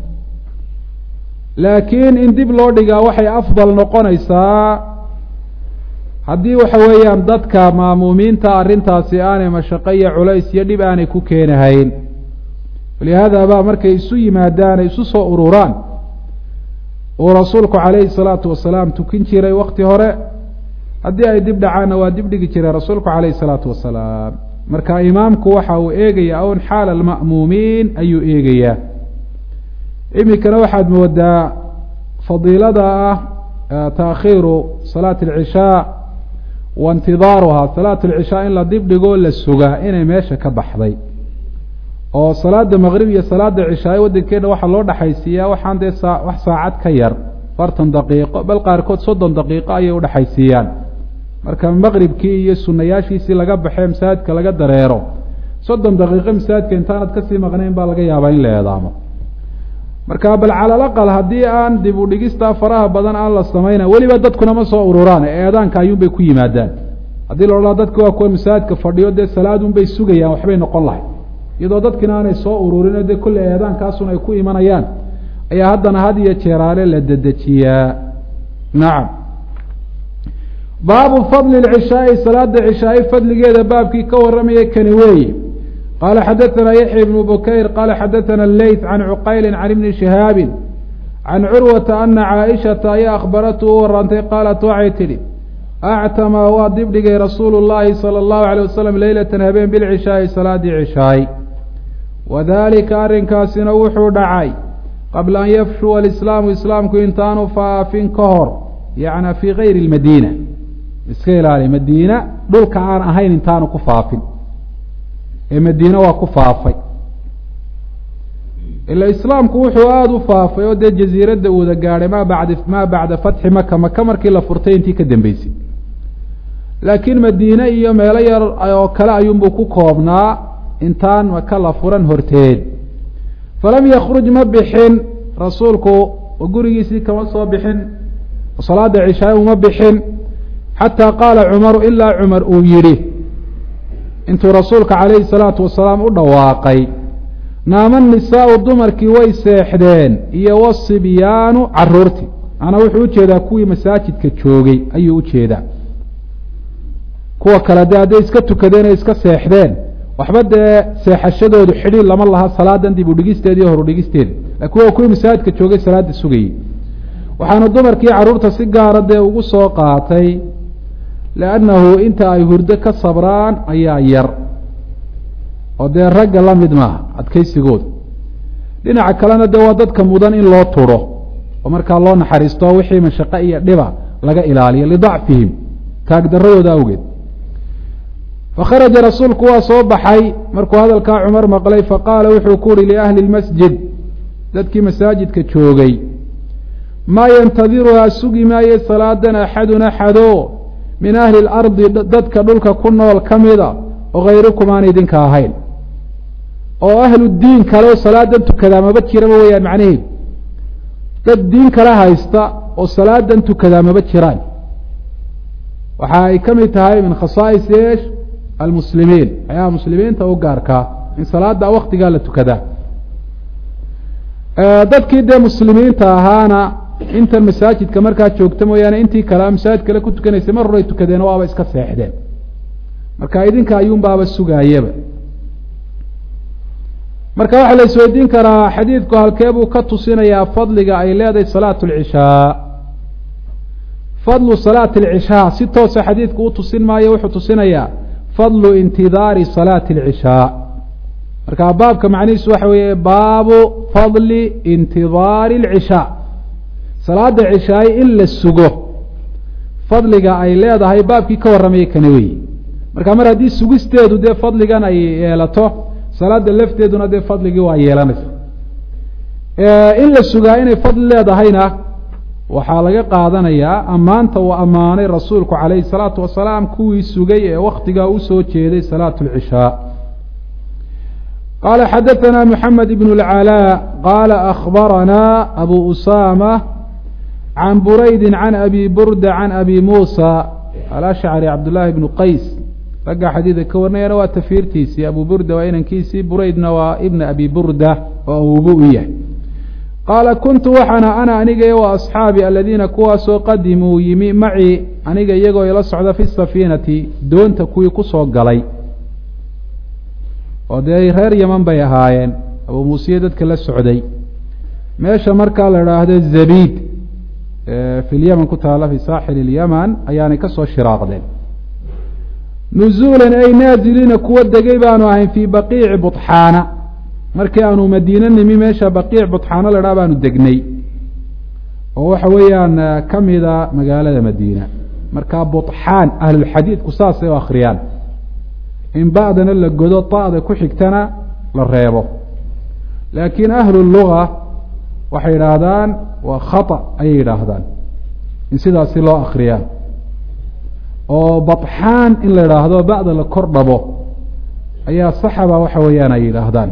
A: laakiin in dib loo dhigaa waxay afdal noqonaysaa haddii waxa weeyaan dadka maamuumiinta arrintaasi aanay mashaqo iyo culays iyo dhib aanay ku keenahayn walihaada baa markay isu yimaadaan ay isu soo ururaan uu rasuulku calayhi salaatu wasalaam tukin jiray wakti hore haddii ay dib dhacaanna waa dib dhigi jiray rasuulku calayhi salaatu wasalaam marka imaamku waxa uu eegayaa un xaala alma'muumiin ayuu eegayaa iminkana waxaad moodaa fadiilada ah taakhiiru salaati alcishaa wa intidaaruhaa salaatu alcishaa in la dib dhigoo la sugaa inay meesha ka baxday oo salaada maqrib iyo salaada cishaaye waddankeena waxaa loo dhexaysiiyaa waxaan dee saa wax saacad ka yar afartan daqiiqo bal qaarkood soddon daqiiqo ayay udhexaysiiyaan marka maqribkii iyo sunayaashiisii laga baxee masaajidka laga dareero soddon daqiiqo masaajidka intaanad kasii maqnayn baa laga yaabaa in la eedaamo marka bal calalaqal haddii aan dib u dhigistaa faraha badan aan la samayna weliba dadkuna ma soo ururaan eedaanka ayuunbay ku yimaadaan haddii la odhaa dadka waa kuwa masaajidka fadhiyo dee salaadunbay sugayaan waxbay noqon lahay iyadoo dadkina aanay soo ururin dee kulle eedaankaasun ay ku imanayaan ayaa haddana had iyo jeeraale la dedejiyaa nacam baabu fadli lcishaai salaada cishaai fadligeeda baabkii ka warramayay kani weeye qaala xadaثana yaxya ibnu bukayr qaala xadaثana leyt can cuqayli can ibni shihaabi can curwata ana caaishata ayaa akhbaratu u warantay qaalat waxay tidhi actama waa dibdhigay rasuulu llaahi salى اllahu alيyه wasalam leylatan habeen bilcishaai salaadii cishaay wadalika arrinkaasina wuxuu dhacay qabla an yafshuwa alislaamu islaamku intaanu faafin ka hor yacna fii gayri lmadiina iska ilaali madiina dhulka aan ahayn intaanu ku faafin ee madiine waa ku faafay ila islaamku wuxuu aada u faafay oo dee jaziiradda uuda gaadhay maa bacda maa bacda fatxi maka maka markii la furtay intii ka dambeysay laakiin madiine iyo meelo yar oo kale ayuunbuu ku koobnaa intaan maka la furan horteed falam yakruj ma bixin rasuulku oo gurigiisii kama soo bixin oo salaada cishaay uma bixin xataa qaala cumaru ilaa cumar uu yidhi intuu rasuulka calayhi salaatu wasalaam u dhawaaqay naama nisaau dumarkii way seexdeen iyo wasibyaanu caruurtii maanaa wuxuu ujeedaa kuwii masaajidka joogay ayuu ujeedaa kuwa kale dee hadday iska tukadeen ay iska seexdeen waxba dee seexashadoodu xidhiir lama laha salaadan dib udhigisteeda iyo horudhigisteeda laakiin waa kuwii masaajidka joogay salaada sugayey waxaanu dumarkii carruurta si gaara dee ugu soo qaatay liannahu inta ay hurdo ka sabraan ayaa yar oo dee ragga la mid maaha adkaysigooda dhinaca kalena dee waa dadka mudan in loo turo oo markaa loo naxariisto wixii mashaqe iyo dhiba laga ilaaliyo lidacfihim taagdaradooda awgeed fakharaja rasuulku waa soo baxay markuu hadalkaa cumar maqlay faqaala wuxuu ku uhi liahli lmasjid dadkii masaajidka joogay maa yantadiruhaa sugi maaye salaadan axadun axado min ahli lardi dadka dhulka ku nool ka mida oo hayrukum aan idinka ahayn oo ahlu diin kale oo salaadan tukadaa maba jiraba weyaan macnaheedu dad diin kale haysta oo salaadan tukadaa maba jiraan waxa ay ka mid tahay min khasaa'is eesh almuslimiin waxyaaba muslimiinta u gaarkaa in salaada waktigaa la tukadaa dadkii dee muslimiinta ahaana intan masaajidka markaa joogta mooyaane intii kale masaajid kale ku tukanaysay mar horay tukadeen waaba iska seexdeen marka idinka ayuunbaaba sugaayaba marka waxaa la isweydiin karaa xadiidku halkee buu ka tusinayaa fadliga ay leedahay salaatu alcishaa fadlu salaati alcishaa si toosa xadiidku u tusin maayo wuxuu tusinayaa fadlu intidaari salaati alcishaa marka baabka macnihiisu waxa weeye baabu fadli intidaari alcishaa salaada cishaay in la sugo fadliga ay leedahay baabkii ka warramayay kana weyi marka mar haddii sugisteedu dee fadligan ay yeelato salaada lafteeduna dee fadligii waa yeelanaysa in la sugaa inay fadli leedahayna waxaa laga qaadanayaa ammaanta uu ammaanay rasuulku calayhi salaatu wasalaam kuwii sugay ee waktigaa usoo jeeday salaatu alcishaa qaala xadaثana moxamed ibn اlcalaa qaala akhbaranaa abu usama can buraydi can abi burda can abi muusa alashcari cabdullaahi bnu qays ragga xadiida ka warnayana waa tafiirtiisii abu burda waa inankiisii buraydna waa ibna abi burda oo awubu u yahay qaala kuntu waxaana ana aniga wa asxaabi aladiina kuwaasoo qadimuu yimi macii aniga iyagoo ila socda fi safiinati doonta kuwii kusoo galay oo dee reer yaman bay ahaayeen abuu muusiye dadka la socday meesha markaa la idhaahdo zabiid fi lyaman ku taala fi saaxil اlyaman ayaanay kasoo shiraaqdeen nuzuulan ay naaziliina kuwa degay baanu ahayn fii baqiici buطxaana markii aanu madiine nimi meesha baqiic buطxaano la dhaa baanu degnay oo waxa weeyaan kamida magaalada madiina marka buطxaan ahlulxadiidku saasay u akriyaan in ba'dana la godo ta'da ku xigtana la reebo laakiin ahlu luga waxay yidhaahdaan waa khata ayay yidhaahdaan in sidaasi loo akriyaa oo baطxaan in la yidhaahdo ba'da la kor dhabo ayaa saxaba waxa weeyaan ay yidhaahdaan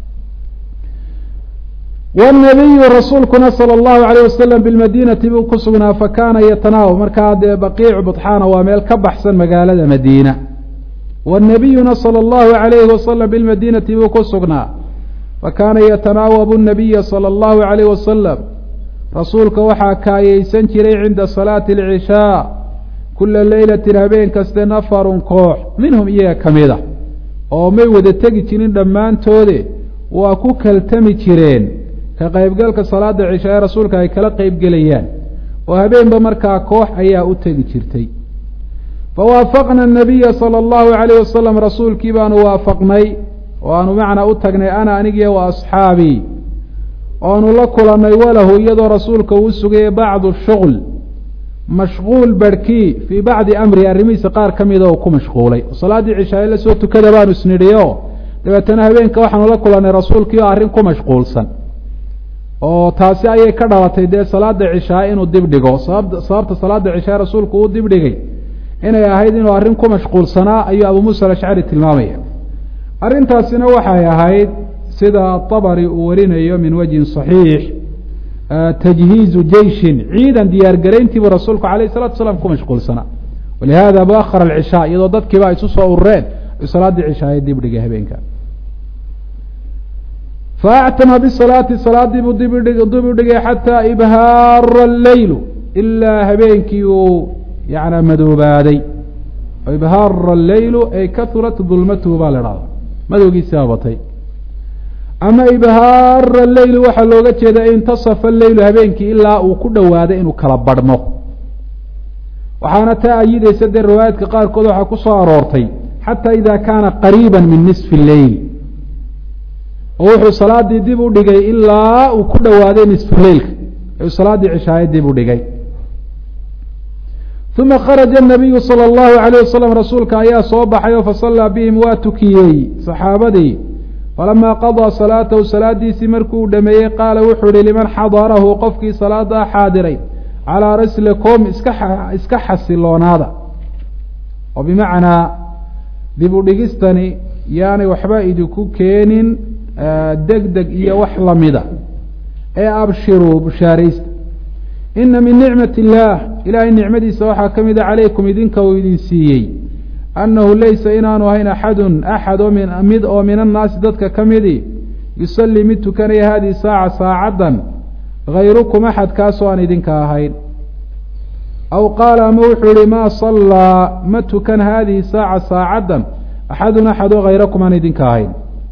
A: wالnabiyu rasuulkuna salى اllahu alayه wasalam bilmadinati buu ku sugnaa fakana yatanaaw markaa dee baqiicu buطxaana waa meel ka baxsan magaalada madiina wالnabiyuna salى اllahu alayhi wasalam bilmadinati buu ku sugnaa fakana yatanaawabu الnabiya salى اllahu alayh wasalam rasuulka waxaa kaayeysan jiray cinda salaati اlcishaa kula leylatin habeen kaste nafarun koox minhum iyaga ka mida oo may wada tegi jirin dhammaantoode waa ku kaltami jireen ka qaybgalka salaada cisha ee rasuulka ay kala qeybgelayaan oo habeenba markaa koox ayaa u tegi jirtay fawaafaqna anabiya sala allahu calayh wasalam rasuulkii baanu waafaqnay oo aanu macnaa u tagnay ana anigiyo wa asxaabii oanu la kulannay walahu iyadoo rasuulka uu sugayay bacdu shuql mashquul barhkii fii bacdi amrihi arrimihiisa qaar ka mida uu ku mashquulay oo salaaddii cishaaye la soo tukada baanu isnidhiyo dabeetana habeenka waxaanu la kulannay rasuulkii oo arrin ku mashquulsan oo taasi ayay ka dhalatay dee salaada cishaa inuu dib dhigo sabab sababta salaada cishaa rasuulku uu dib dhigay inay ahayd inuu arrin ku mashquulsanaa ayuu abu muusa alashcari tilmaamaya arrintaasina waxay ahayd sida abari uu warinayo min wajhin صaxiix tajhiizu jeishin ciidan diyaargarayntiibuu rasuulku alayh الsalatu salaam ku mashquulsanaa walihada baakar alcishaa iyadoo dadkiiba ay isu soo urureen salaaddii cishaaye dib dhigay habeenka faactama bisalaati salaadii buu dib dib u dhigay xataa ibhaara leylu ilaa habeenkii uu yana madoobaaday ibhaara leylu ay kahurat dulmatuhu baa la dhahda madowgiisiaa batay ama ibhaara leylu waxaa looga jeeda intasafa leylu habeenkii ilaa uu ku dhowaaday inuu kala badhmo waxaana taa ayidaysa dee riwaayaadka qaarkood waxaa ku soo aroortay xataa ida kaana qariiba min nisfi leyl oo wuxuu salaadii dib u dhigay ilaa uu ku dhowaaday nisfu leylka ayuu salaaddii cishaaye dib u dhigay uma kharaja nabiyu salى اllahu alayh wasalam rasuulka ayaa soo baxay oo fasallaa bihim waa tukiyey saxaabadii falamaa qadaa salaatahu salaadiisii markuu dhameeyey qaala wuxuu ihi liman xadarahu qofkii salaadaa xaadiray calaa raslikum iska iska xasiloonaada oo bimacnaa dib u dhigistani yaanay waxba idinku keenin deg deg iyo wax lamida ee abshiruu bushaaraysta ina min nicmati illaah ilaahay nicmadiisa waxaa ka mida calaykum idinka uu idin siiyey annahu laysa inaanu ahayn axadun axad oo min mid oo min annaasi dadka ka midi yusallii mid tukanaya haadihi saaca saacaddan hayrukum axad kaasoo aan idinka ahayn aw qaala ama wuxuu yihi maa sallaa ma tukan haadihi saaca saacaddan axadun axad oo hayrakum aan idinka ahayn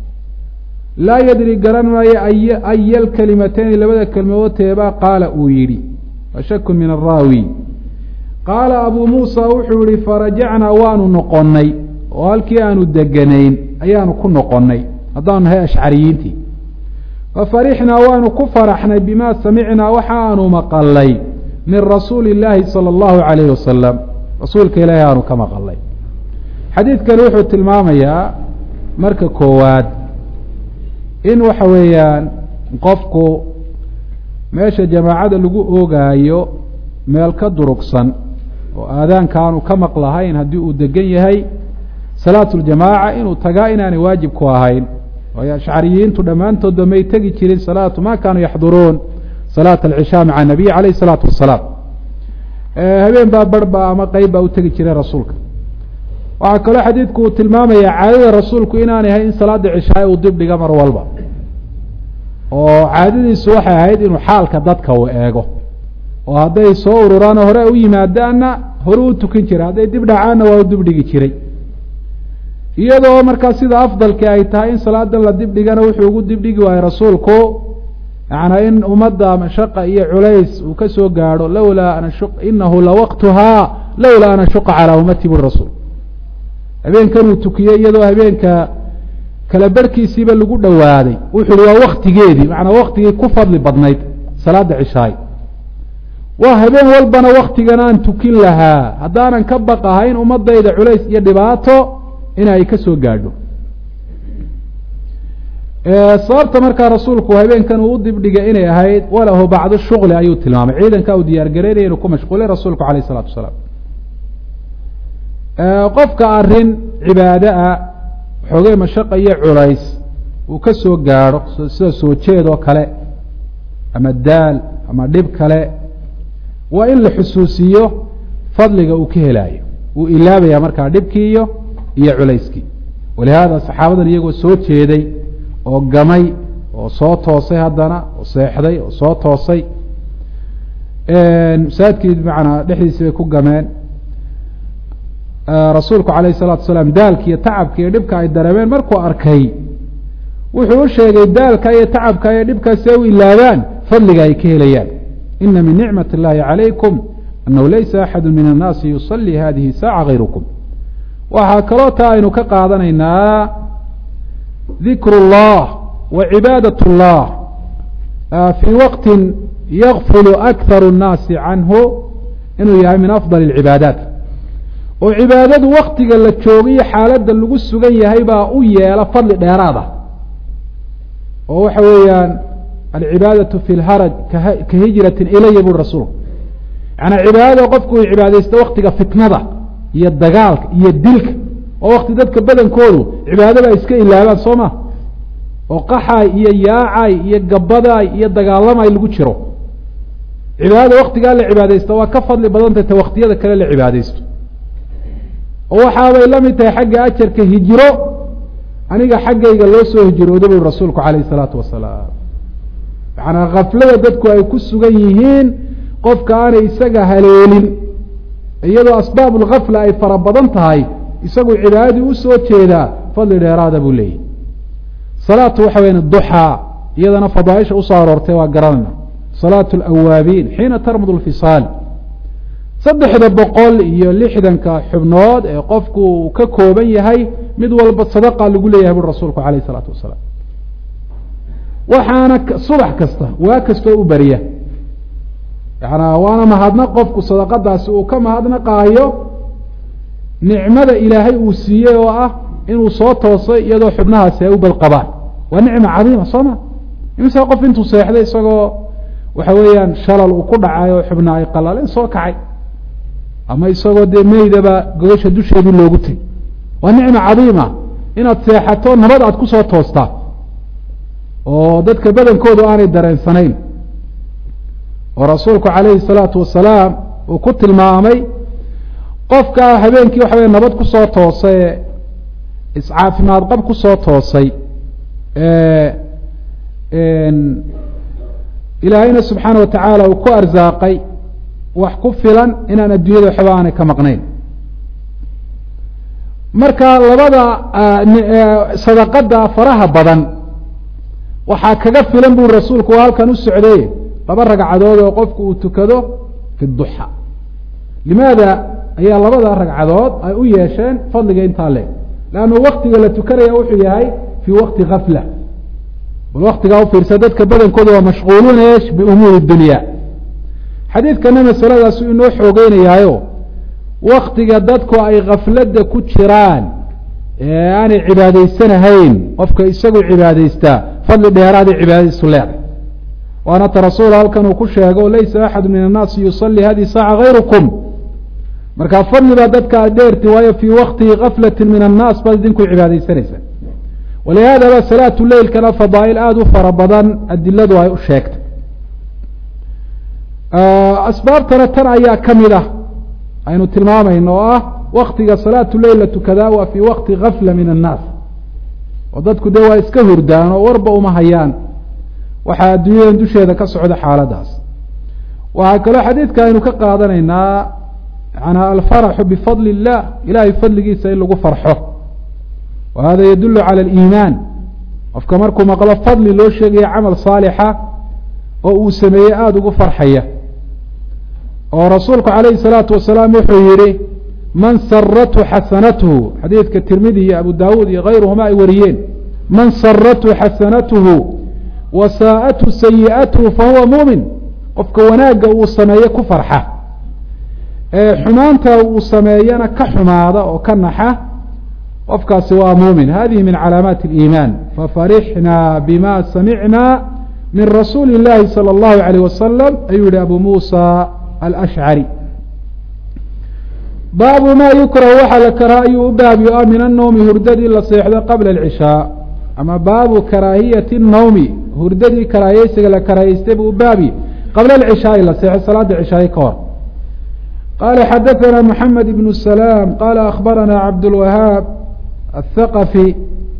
A: laa yadri garan maayo ay aya alkalimateyni labada kelmadood teebaa qaala uu yidhi wa shakun min araawi qaala abuu muusa wuxuu yihi farajacnaa waanu noqonnay oo halkii aanu deganayn ayaanu ku noqonnay haddaanu nahay ashcariyiintii fafarixnaa waanu ku faraxnay bimaa samicnaa waxa aanu maqalay min rasuuli illaahi sala allahu calayhi wasalam rasuulka ilaahi aanu ka maqalay xadiidkani wuxuu tilmaamayaa marka koowaad in waxa weeyaan qofku meesha jamaacada lagu oogaayo meel ka durugsan oo aadaanka aanu ka maqlahayn haddii uu degan yahay salaatu ljamaaca inuu tagaa inaanay waajib ku ahayn waayo ashcariyiintu dhammaantoodba may tegi jirin salaatu ma kaanuu yaxduruun salaata alcishaa maca nabiy calayh isalaatu wasalaam habeen baa barhba ama qeyb baa u tegi jiray rasuulka waxaa kaloo xadiidku uu tilmaamaya caadada rasuulku inaanay ahayn in salaada cishaay uu dib dhiga mar walba oo caadadiisu waxay ahayd inuu xaalka dadka uu eego oo hadday soo ururaano hore u yimaadaanna hore u tukin jiray hadday dib dhacaanna waa u dib dhigi jiray iyadoo markaa sida afdalki ay tahay in salaadan la dib dhigana wuxuu ugu dib dhigi waayey rasuulku macnaa in ummadda mashaqa iyo culays uu ka soo gaadho lowlaa an inahu lawaqtuhaa lowlaa an ashuqa calaa ummati buri rasuul habeenkanuu tukiyey iyadoo habeenka kala barhkiisiiba lagu dhowaaday wuxu uhi waa waktigeedii macnaa waktigii ku fadli badnayd salaada cishaay waa habeen walbana waktigan aan tukin lahaa haddaanan ka baqahayn ummadayda culays iyo dhibaato in ay ka soo gaadho sababta markaa rasuulku habeenkan uu u dibdhigay inay ahayd walahu bacdu shuqli ayuu tilmaamay ciidanka uu diyaargaraynaya inuu ku mashquulay rasuulku alayh isalatu wasalaam qofka arrin cibaado ah xoogay mashaqa iyo culays uu ka soo gaadho sida soo jeed oo kale ama daal ama dhib kale waa in la xusuusiyo fadliga uu ka helaayo wuu ilaabaya markaa dhibkii iyo iyo culayskii walihaada saxaabadan iyagoo soo jeeday oo gamay oo soo toosay haddana oo seexday oo soo toosay masaajidkii macanaa dhexdiisi bay ku gameen rasuulku calayh salatu asalaam daalki iyo tacabka iyo dhibka ay dareemeen markuu arkay wuxuu u sheegay daalka iyo tacabka iyo dhibkaasi ay u ilaabaan fadliga ay ka helayaan ina min nicmat اllahi calaykum anahu laysa axadu min annaasi yusalii hadihi saaca gayrukum waxaa kaloo taa aynu ka qaadanaynaa dikr اllah wa cibaadaة اllah fii waqti yakfulu akharu الnaasi canhu inuu yahay min afضal اlcibaadaat oo cibaadadu waktiga la joogiyo xaaladda lagu sugan yahay baa u yeela fadli dheeraada oo waxa weeyaan alcibaadaةu fi lharaj ka hijrati ilaya buri rasuulku yaani cibaadada qofku uu cibaadaysto waktiga fitnada iyo dagaalka iyo dilka oo wakti dadka badankoodu cibaadada ay iska ilaabaan soo ma oo qaxaay iyo yaacay iyo gabadaay iyo dagaalamay lagu jiro cibaadada waktigaa la cibaadaysto waa ka fadli badantay ta waktiyada kale la cibaadaysto oo waxaabay la mid tahay xagga ajarka hijiro aniga xaggayga loo soo hijrooda bui rasuulku calayh isalaatu wasalaam macanaa kaflada dadku ay ku sugan yihiin qofka aanay isaga haleelin iyadoo asbaab lkafla ay fara badan tahay isagu cibaadadii usoo jeedaa fadli dheeraada buu leeyahy salaatu waxa weya duxaa iyadana fadaaisha usoo aroortay waa garanayna salaatu alawaabiin xiina tarmud lfisaal saddexda boqol iyo lixdanka xubnood ee qofku ka kooban yahay mid walba sadaqa lagu leeyahay buri rasuulku calayh isalaatu wasalaam waxaana subax kasta waa kastoo u beriya yanaa waana mahadnaq qofku sadaqadaasi uu ka mahadnaqaayo nicmada ilaahay uu siiyey oo ah inuu soo toosay iyadoo xubnahaasi ay u badqabaan waa nicma cadiima soo ma imise qof intuu seexday isagoo waxa weeyaan shalal uu ku dhacay oo xubna ay qalaleen soo kacay ama isagoo dee meydaba gogasha dusheedii loogu tegay waa nicma cadiima inaad seexato nabad aad kusoo toostaa oo dadka badankoodu aanay dareensanayn oo rasuulku calayhi salaatu wasalaam uu ku tilmaamay qofka habeenkii waxa wey nabad kusoo toosay iscaafimaad qab kusoo toosay ilaahayna subxaana wa tacaala uu ku arsaaqay wax ku filan inaan adduunyada waxba aanay ka maqnayn marka labada sadaqada faraha badan waxaa kaga filan buri rasuulku waa halkan u socday laba ragcadood oo qofku uu tukado fi duxa limaada ayaa labada ragcadood ay u yeesheen fadliga intaa leeg leannu waktiga la tukanaya wuxuu yahay fii waqti kafla bal waktigaa ufiirsa dadka badankooda waa mashquuluuna esh biumuuri dunya xadiidkana masaladaasu inoo xoogeynayaayo waktiga dadku ay kafladda ku jiraan ee aanay cibaadaysanahayn qofka isagu cibaadaystaa fadli dheeraaday cibaadadiisu leeday waana ta rasuul halkan uu ku sheego laysa axadu min annaasi yusalii hadihi saaca gayrukum markaa fadli baa dadka aad dheerti waayo fii wakti kaflati min annaas baad idinku cibaadaysanaysa walihaada ba salaatu leilkana fadaa'il aada u fara badan adiladu ay u sheegtay asbaabtana tan ayaa ka mid ah aynu tilmaamayno oo ah waktiga salaatu leil la tukadaa waa fii wakti kafla min annaas oo dadku dee waa iska hurdaan oo warba uma hayaan waxaa adduunyadan dusheeda ka socda xaaladaas waxaa kaloo xadiidka aynu ka qaadanaynaa yanaa alfaraxu bifadli illah ilahay fadligiisa in lagu farxo wa hada yadulu cala aliimaan qofka markuu maqlo fadli loo sheegaya camal saalixa oo uu sameeyey aada ugu farxaya oo rasuulku calayhi salaatu wasalaam wuxuu yihi man sarathu xasanatuhu xadiidka tirmidi iyo abu daawuud iyo kayruhuma ay wariyeen man sarathu xasanatuhu wa saa'athu sayi'atuhu fahuwa muumin qofka wanaagga uu sameeye ku farxa ee xumaanta uu sameeyana ka xumaada oo ka naxa qofkaasi waa muumin hadihi min calaamaati اliimaan fafarixnaa bima samicna min rasuuli اllahi salى اllahu alayh wasalam ayuu yihi abu muusa alashcari baabu ma yukrahu waxaa la karaa ayuu u baabyo ah min annowmi hurdadii la seexdo qabla alcishaa ama baabu karaahiyati الnowmi hurdadii karaahiyeysiga la karaahiystay buu u baabi qabla alcishaai la seexo salaada cishaaye ka hor qala xadaثna mحamed ibn الsلاam qala akhbarana cabdاlwahaab الthaqفي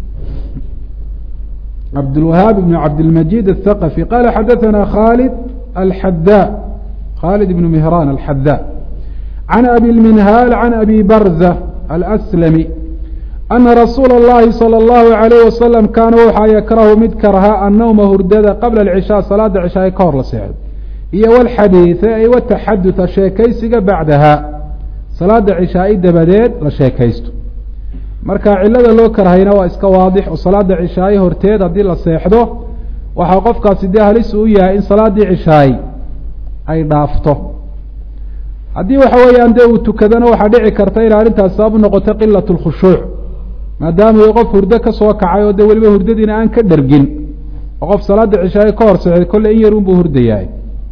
A: cabdاlwahaab ibn cabdilmajid الthaqفي qala xadaثna khalid alxada khalid ibn mihran alxada can abi اlminhaal can abi barza alأslami ana rasuula اllahi salى اllahu عalayh wasalam kaana waxaa yakrahu mid karha annowma hurdada qabla اlcishaa salaada cishaaye ka hor la seexdo iyo wlxadiida ay wataxaduha sheekaysiga bacdaha salaada cishaa'i dabadeed la sheekaysto marka cilada loo karhayna waa iska waadix oo salaada cishaaye horteed haddii la seexdo waxaa qofkaasi dee halis uu yahay in salaadii cishaay ay dhaafto haddii waxa weeyaan dee uu tukadana waxaa dhici karta in arrintaas sabab noqoto qilat lkhushuuc maadaama uu qof hurdo ka soo kacay oo dee weliba hurdadiina aan ka dhergin oo qof salaada cishaaye ka hor seexday kolle in yar unbuu hurdayahay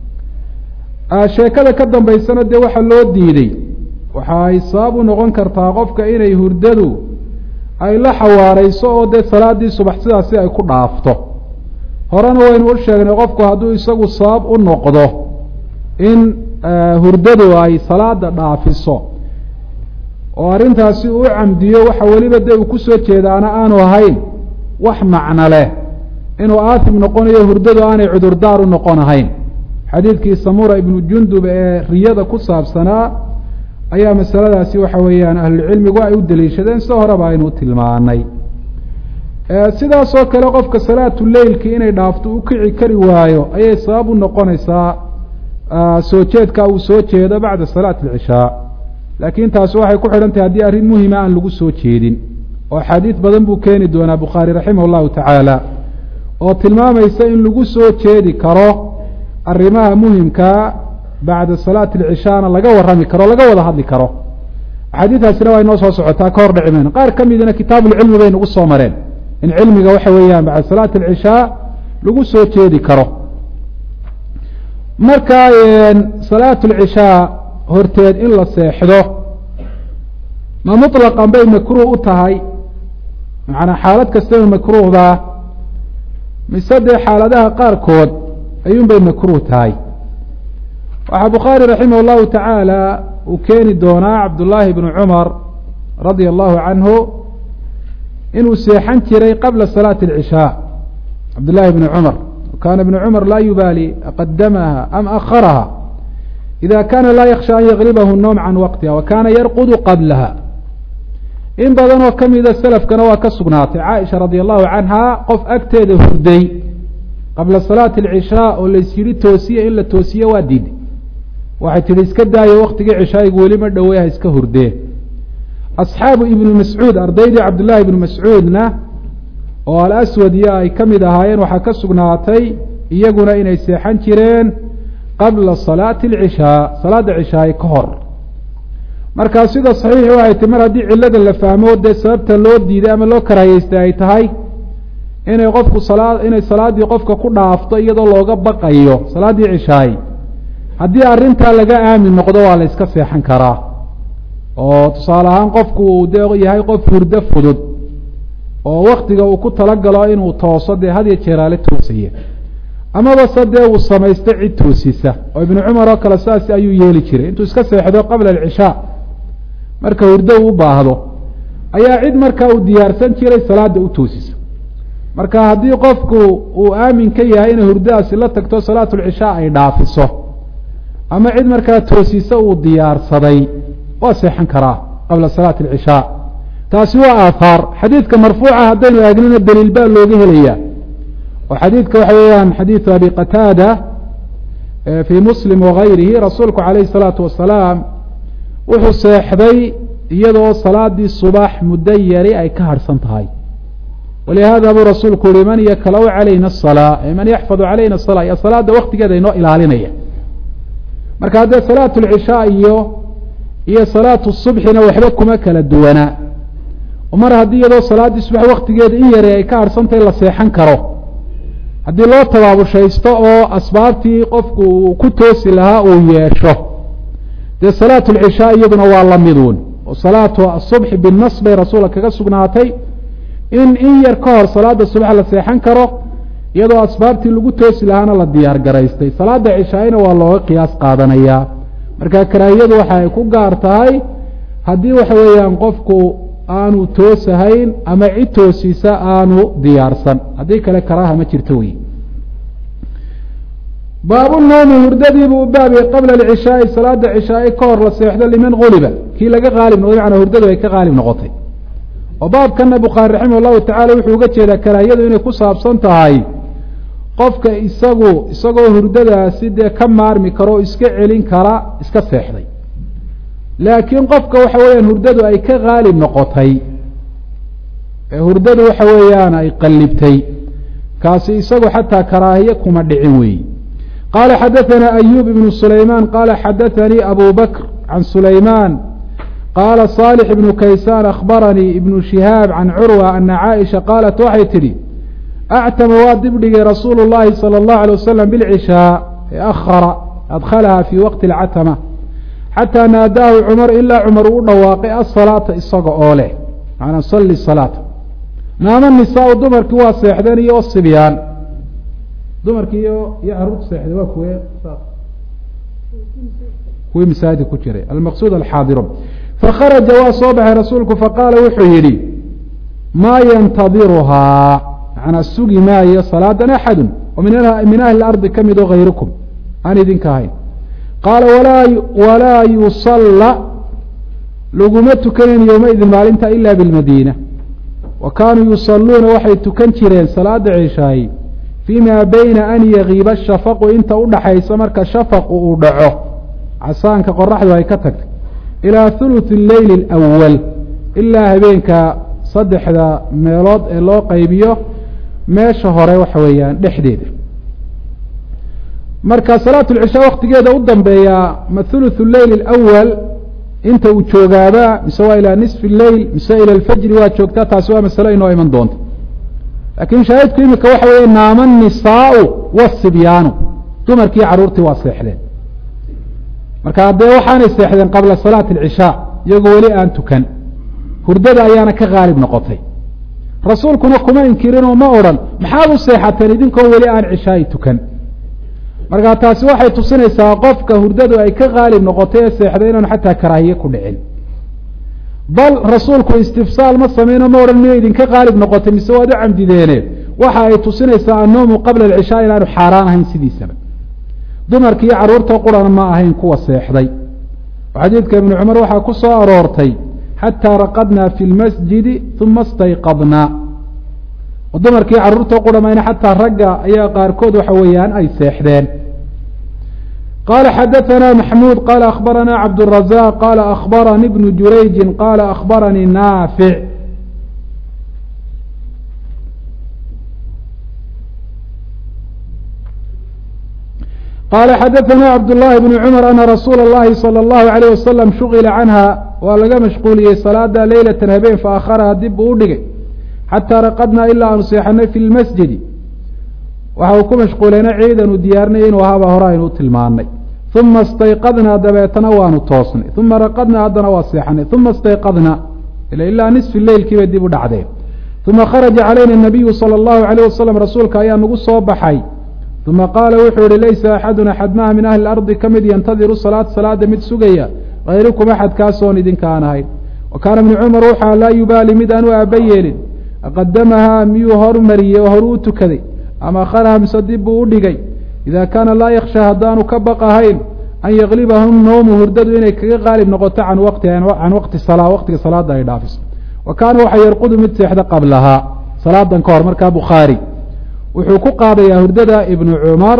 A: sheekada ka dambaysana dee waxaa loo diiday waxa ay sabab u noqon kartaa qofka inay hurdadu ay la xawaareyso oo dee salaadii subax sidaasi ay ku dhaafto horena waynu u sheegnay qofku hadduu isagu sabab u noqdo in hurdadu ay salaada dhaafiso oo arrintaasi uu camdiyo waxa weliba dee uu kusoo jeedaana aanu ahayn wax macno leh inuu aatim noqonayo hurdadu aanay cudurdaar u noqon ahayn xadiidkii samura ibnu jundub ee riyada ku saabsanaa ayaa masaladaasi waxa weeyaan ahlucilmigu ay u daliishadeen sida horeba aynu tilmaanay sidaasoo kale qofka salaatu leilki inay dhaafto u kici kari waayo ayay sabab u noqonaysaa soo jeedka uu soo jeedo bacda salaati alcishaa laakiin taasi waxay ku xidhan tahay haddii arrin muhima aan lagu soo jeedin oo axaadiid badan buu keeni doonaa bukhaari raximah llahu tacaala oo tilmaamaysa in lagu soo jeedi karo arrimaha muhimkaa bacda salaati alcishaana laga warrami karo laga wada hadli karo axaadiidaasina waa inoo soo socotaa ka hor dhici mayno qaar ka midna kitaabuulcilmi bay nagu soo mareen in cilmiga waxa weeyaan bacda salaati alcishaa lagu soo jeedi karo marka salaatu alcishaa horteed in la seexdo ma muطlaqan bay makruuh u tahay macanaa xaalad kastaba makruuhdaa mise dee xaaladaha qaarkood ayuun bay makruuh tahay waxaa bukhaari raximah llahu tacaala uu keeni doonaa cabdullaahi bnu cumar radia allahu canhu inuu seexan jiray qabla salaati alcishaa cabdullaahi bni cumar kaana ibnu cumar laa yubaali aqadamaha am akharaha ida kana laa yaksha an yaglibahu noom can waqtiha wa kaana yarqudu qablaha in badan oo kamida selafkana waa ka sugnaatay caaisha radia allahu canha qof agteeda hurday qabla salaati alcishaa oo lays yidhi toosiye in la toosiye waa diiday waxay tidhi iska daayo waktigii cishaayigu weli ma dhowey ha iska hurdee asxaabu ibnu mascuud ardaydii cabdullaahi ibnu mascuudna oo alaswad iyo ay ka mid ahaayeen waxaa ka sugnaatay iyaguna inay seexan jireen qabla salaati alcishaa salaadda cishaaye ka hor markaa sida saxiixi waxay ti mar haddii cillada la fahmo dee sababta loo diiday ama loo karaayeystay ay tahay inay qofku salaa inay salaaddii qofka ku dhaafto iyadoo looga baqayo salaaddii cishaaye haddii arrintaa laga aamin noqdo waa la iska seexan karaa oo tusaale ahaan qofku uu dee yahay qof hurdo fudud oo waktiga uu ku talagalo inuu tooso dee had iyo jeeraale toosaya amaba se dee uu samaysto cid toosisa oo ibnu cumar oo kale saas ayuu yeeli jiray intuu iska seexdo qabla alcishaa marka hurdo uu u baahdo ayaa cid markaa uu diyaarsan jiray salaada u toosisa marka haddii qofku uu aamin ka yahay inay hurdadaasi la tagto salaatulcishaa ay dhaafiso ama cid markaa toosisa uu diyaarsaday waa seexan karaa qabla salaati alcishaa taasi waa aahaar xadiidka marfuuca haddaynu eegnina daliil baa looga helaya oo xadiidka waxa weeyaan xadiidu abi qataada fii muslim wagayrihi rasuulku calayhi salaatu wasalaam wuxuu seexday iyadoo salaadii subax muddo yari ay ka harhsan tahay walihada buu rasuulku yihi man yaklau calayna asalaa man yaxfadu calayna asalaa iyo salaada waktigeeda inoo ilaalinaya marka haddee salaatu lcishaa iyo iyo salaatu subxina waxba kuma kala duwanaa mar haddii iyadoo salaaddii subax waktigeeda in yari ay ka harhsantahay la seexan karo haddii loo tabaabushaysto oo asbaabtii qofku uu ku toosi lahaa uu yeesho dee salaatu lcishaa iyaduna waa la miduun oo salaatu asubxi binnas bay rasuulka kaga sugnaatay in in yar ka hor salaada subax la seexan karo iyadoo asbaabtii lagu toosi lahaana la diyaar garaystay salaada cishaayna waa looga qiyaas qaadanayaa marka karaahiyadu waxa ay ku gaar tahay haddii waxa weeyaan qofku aanu toosahayn ama cid toosiisa aanu diyaarsan haddii kale karaaha ma jirto wey baabu noomi hurdadiibuu u baabiyey qabla alcishaai salaada cishaai ka hor la seexdo liman guliba kii laga qaalib noqday macnaa hurdadu ay ka qaalib noqotay oo baabkana bukhaari raximah llahu tacala wuxuu uga jeedaa karaahiyadu inay ku saabsan tahay qofka isagu isagoo hurdadaasi dee ka maarmi karo o iska celin kara iska seexday laakiin qofka waxa weeyaan hurdadu ay ka qaalib noqotay ee hurdadu waxa weeyaan ay qallibtay kaasi isagu xataa karaahiye kuma dhicin weeyi qaala xadaثana ayub ibnu sulaymaan qaala xadaثanii abu bakr can sulaymaan qaala صaalح ibnu kaysaan akhbaranii ibnu shihaab can curwa ana caaisha qaalat waxay tidhi actama waa dibdhigay rasuulu اllahi salى اllahu alيه wasalam bilcishaa ee akhara adkhalaha fii waqti اlcatama xataa naadaahu cumar ilaa cumar uu u dhawaaqay asalaata isaga oo leh macanaa salli salaata naama nisaau dumarkii waa seexdeen iyo o sibyaan dumarkii iyo iyo caruurta seexday waa kuwe kuwii masaajid ku jiray almaqsuud alxaadiruun fakharaja waa soo baxay rasuulku faqaala wuxuu yidhi maa yantadiruhaa macnaa sugi maayo salaadan axadun oo min ahli ardi ka mid oo hayrukum aan idinka ahayn qaala walaa walaa yusalla laguma tukanan yowmaidin maalinta ila bilmadiina wa kaanuu yusalluuna waxay tukan jireen salaada cishaayi fii maa bayna an yagiiba shafaqu inta udhaxaysa marka shafaqu uu dhaco casaanka qoraxdu ay ka tagtay ilaa huluثi leyli اlأwal ilaa habeenka saddexda meelood ee loo qaybiyo meesha hore waxa weeyaan dhexdeeda marka salaat lcishaa waktigeeda u dambeeyaa ma huluثu leyl اlأwal inta uu joogaaba mise waa ilaa nisfi leyl mise ila alfajri waa joogtaa taasi waa masalo inoo iman doonta laakiin shaahidku imika waxa weeye naama nisaau wasibyaanu dumarkii caruurtii waa seexdeen marka dee waxaanay seexdeen qabla salaati alcishaa iyagoo weli aan tukan hurdada ayaana ka qaalib noqotay rasuulkuna kuma inkirinoo ma odhan maxaad u seexateen idinkoon weli aan cishaayi tukan marka taasi waxay tusinaysaa qofka hurdadu ay ka qaalib noqotay ee seexday inaanu xataa karaahiye ku dhicin bal rasuulku istifsaal ma sameyno ma odhan miya idinka qaalib noqotay mise waad u camdideene waxa ay tusinaysaa annoomu qabla alcishaa inaanu xaaraan ahayn sidiisaba dumarki iyo carruurta qurana ma ahayn kuwa seexday oo xadiidka ibnu cumar waxaa ku soo aroortay xataa raqadnaa fi lmasjidi uma stayqadnaa oo dumarkii carruurta quramayna xataa ragga ayaa qaarkood waxa weeyaan ay seexdeen qala xadaثna maxmuud qala akhbarana cabdالrazaq qala akhbaranii bnu jurayji qala akhbaranii naafic qala xadaثna cabdالlahi bn cmr ana rasuula اllahi salى اllahu عalيه wasalam shugila canha waa laga mashquuliyey salaada leylata habeen faakharaha dib buu u dhigay xataa raqadnaa ilaa aanu seexanay fi lmasjidi waxa uu ku mashquulayna ciidanu diyaarnay inuu ahaaba hore aynu u tilmaanay uma istayqadnaa dabeetana waanu toosnay uma raqadnaa haddana waa seexanay uma istayqadnaa ila ilaa nisfi leylkiibay dib u dhacdeen uma kharaja calayna nabiyu sala allahu alayh wasalam rasuulka ayaa nagu soo baxay uma qaala wuxuu yihi laysa axadun axad maha min ahli ardi ka mid yantadiru salaat salaada mid sugaya hayrukum axadkaasoon idinka aan ahayn wa kaana ibnu cumar wuxaa laa yubaali mid aan u aaba yeelin aqadamahaa miyuu hormariyey oo horuu u tukaday ama akharaha mise dib buu u dhigay ida kaana laa yaksha haddaanu ka baqahayn an yaklibahum noomu hurdadu inay kaga qaalib noqoto can waqtiha can waqti salaa waqtiga salaada ay dhaafiso wa kaana waxa yarqudu mid seexda qablahaa salaadan ka hor markaa bukhaari wuxuu ku qaadayaa hurdada ibnu cumar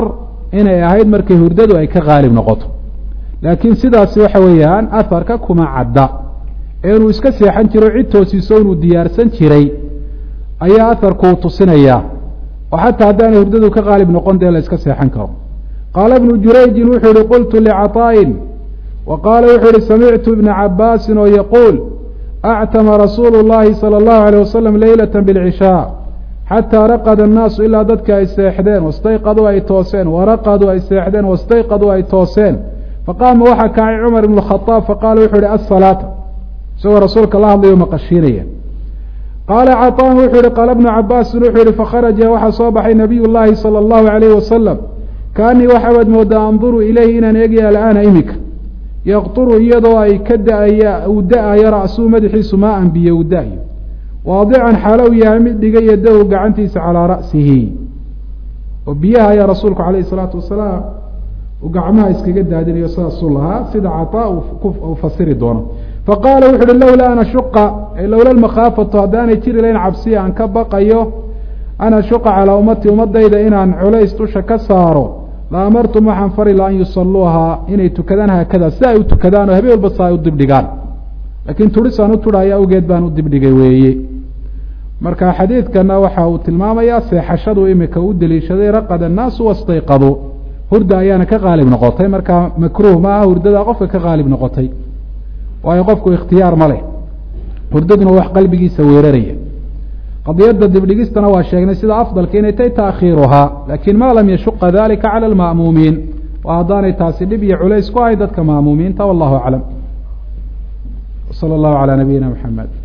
A: inay ahayd markay hurdadu ay ka qaalib noqoto laakiin sidaasi waxa weeyaan aharka kuma cadda ee inuu iska seexan jiro cid toosiiso inuu diyaarsan jiray ayaa aharkuu tusinayaa oo xataa haddaanay hurdadu ka qaalib noqon dee la iska seexan karo qaala ibnu jurayjin wuxuu yihi qultu licaطaa'in wa qaala wuxuu yihi samictu ibna cabaasin oo yaquul actama rasuulu llahi salى اllahu alيyh wasalam leylata bاlcishaa xataa raqada annaasu ilaa dadka ay seexdeen wastayqaduu ay tooseen waraqaduu ay seexdeen wastayqaduu ay tooseen faqaama waxaa kacay cumar ibn khaaab faqaala wuxuu yihi asalaata isagoo rasuulka la hadlayo maqashiinaya qaala caطaan wuxuu yihi qaala bnu cabaasin wuxuu yihi fakharaja waxaa soo baxay nabiy llaahi salى اllahu alayh wasalam kaanii waxaabad moodaa anduru ilayhi inaan eegaya al'aana imika yaqturu iyadoo ay ka da-aya uu da-ayo ra'suu madaxiisu maa an biyo uu da-yo waadican xaalo u yahay mid dhigay yadahu gacantiisa calaa ra'sihi oo biyaha ayaa rasuulku calayhi salaatu wasalaam uu gacmaha iskaga daadinayo sidaasuu lahaa sida cataa uu fasiri doono faqaala wuxu uhi lowlaa an ashuqa lowla lmakhaafatu haddaanay jiri layn cabsiya aan ka baqayo an ashuqa calaa ummati ummadayda inaan culays dusha ka saaro la amartum waxaan fari la an yusaluuhaa inay tukadaan haakada si ay u tukadaan oo habeen walba sa ay u dibdhigaan laakiin turisaan u turhaya awgeed baan u dibdhigay weeye marka xadiidkana waxa uu tilmaamayaa seexashadu imika u deliishaday raqada annaasu wastayqaduu hurda ayaana ka qaalib noqotay marka makruuh ma aha hurdada qofka ka qaalib noqotay waayo qofku ikhtiyaar ma leh hurdaduna wax qalbigiisa weeraraya qadiyadda dibdhigistana waa sheegnay sida afdalka inay tay taakhiiruhaa laakiin ma lam yashuqa dalika cala alma'muumiin waa haddaanay taasi dhib iyo culays ku ahay dadka ma'muumiinta wallahu aclam sala allahu calaa nabiyina maxamed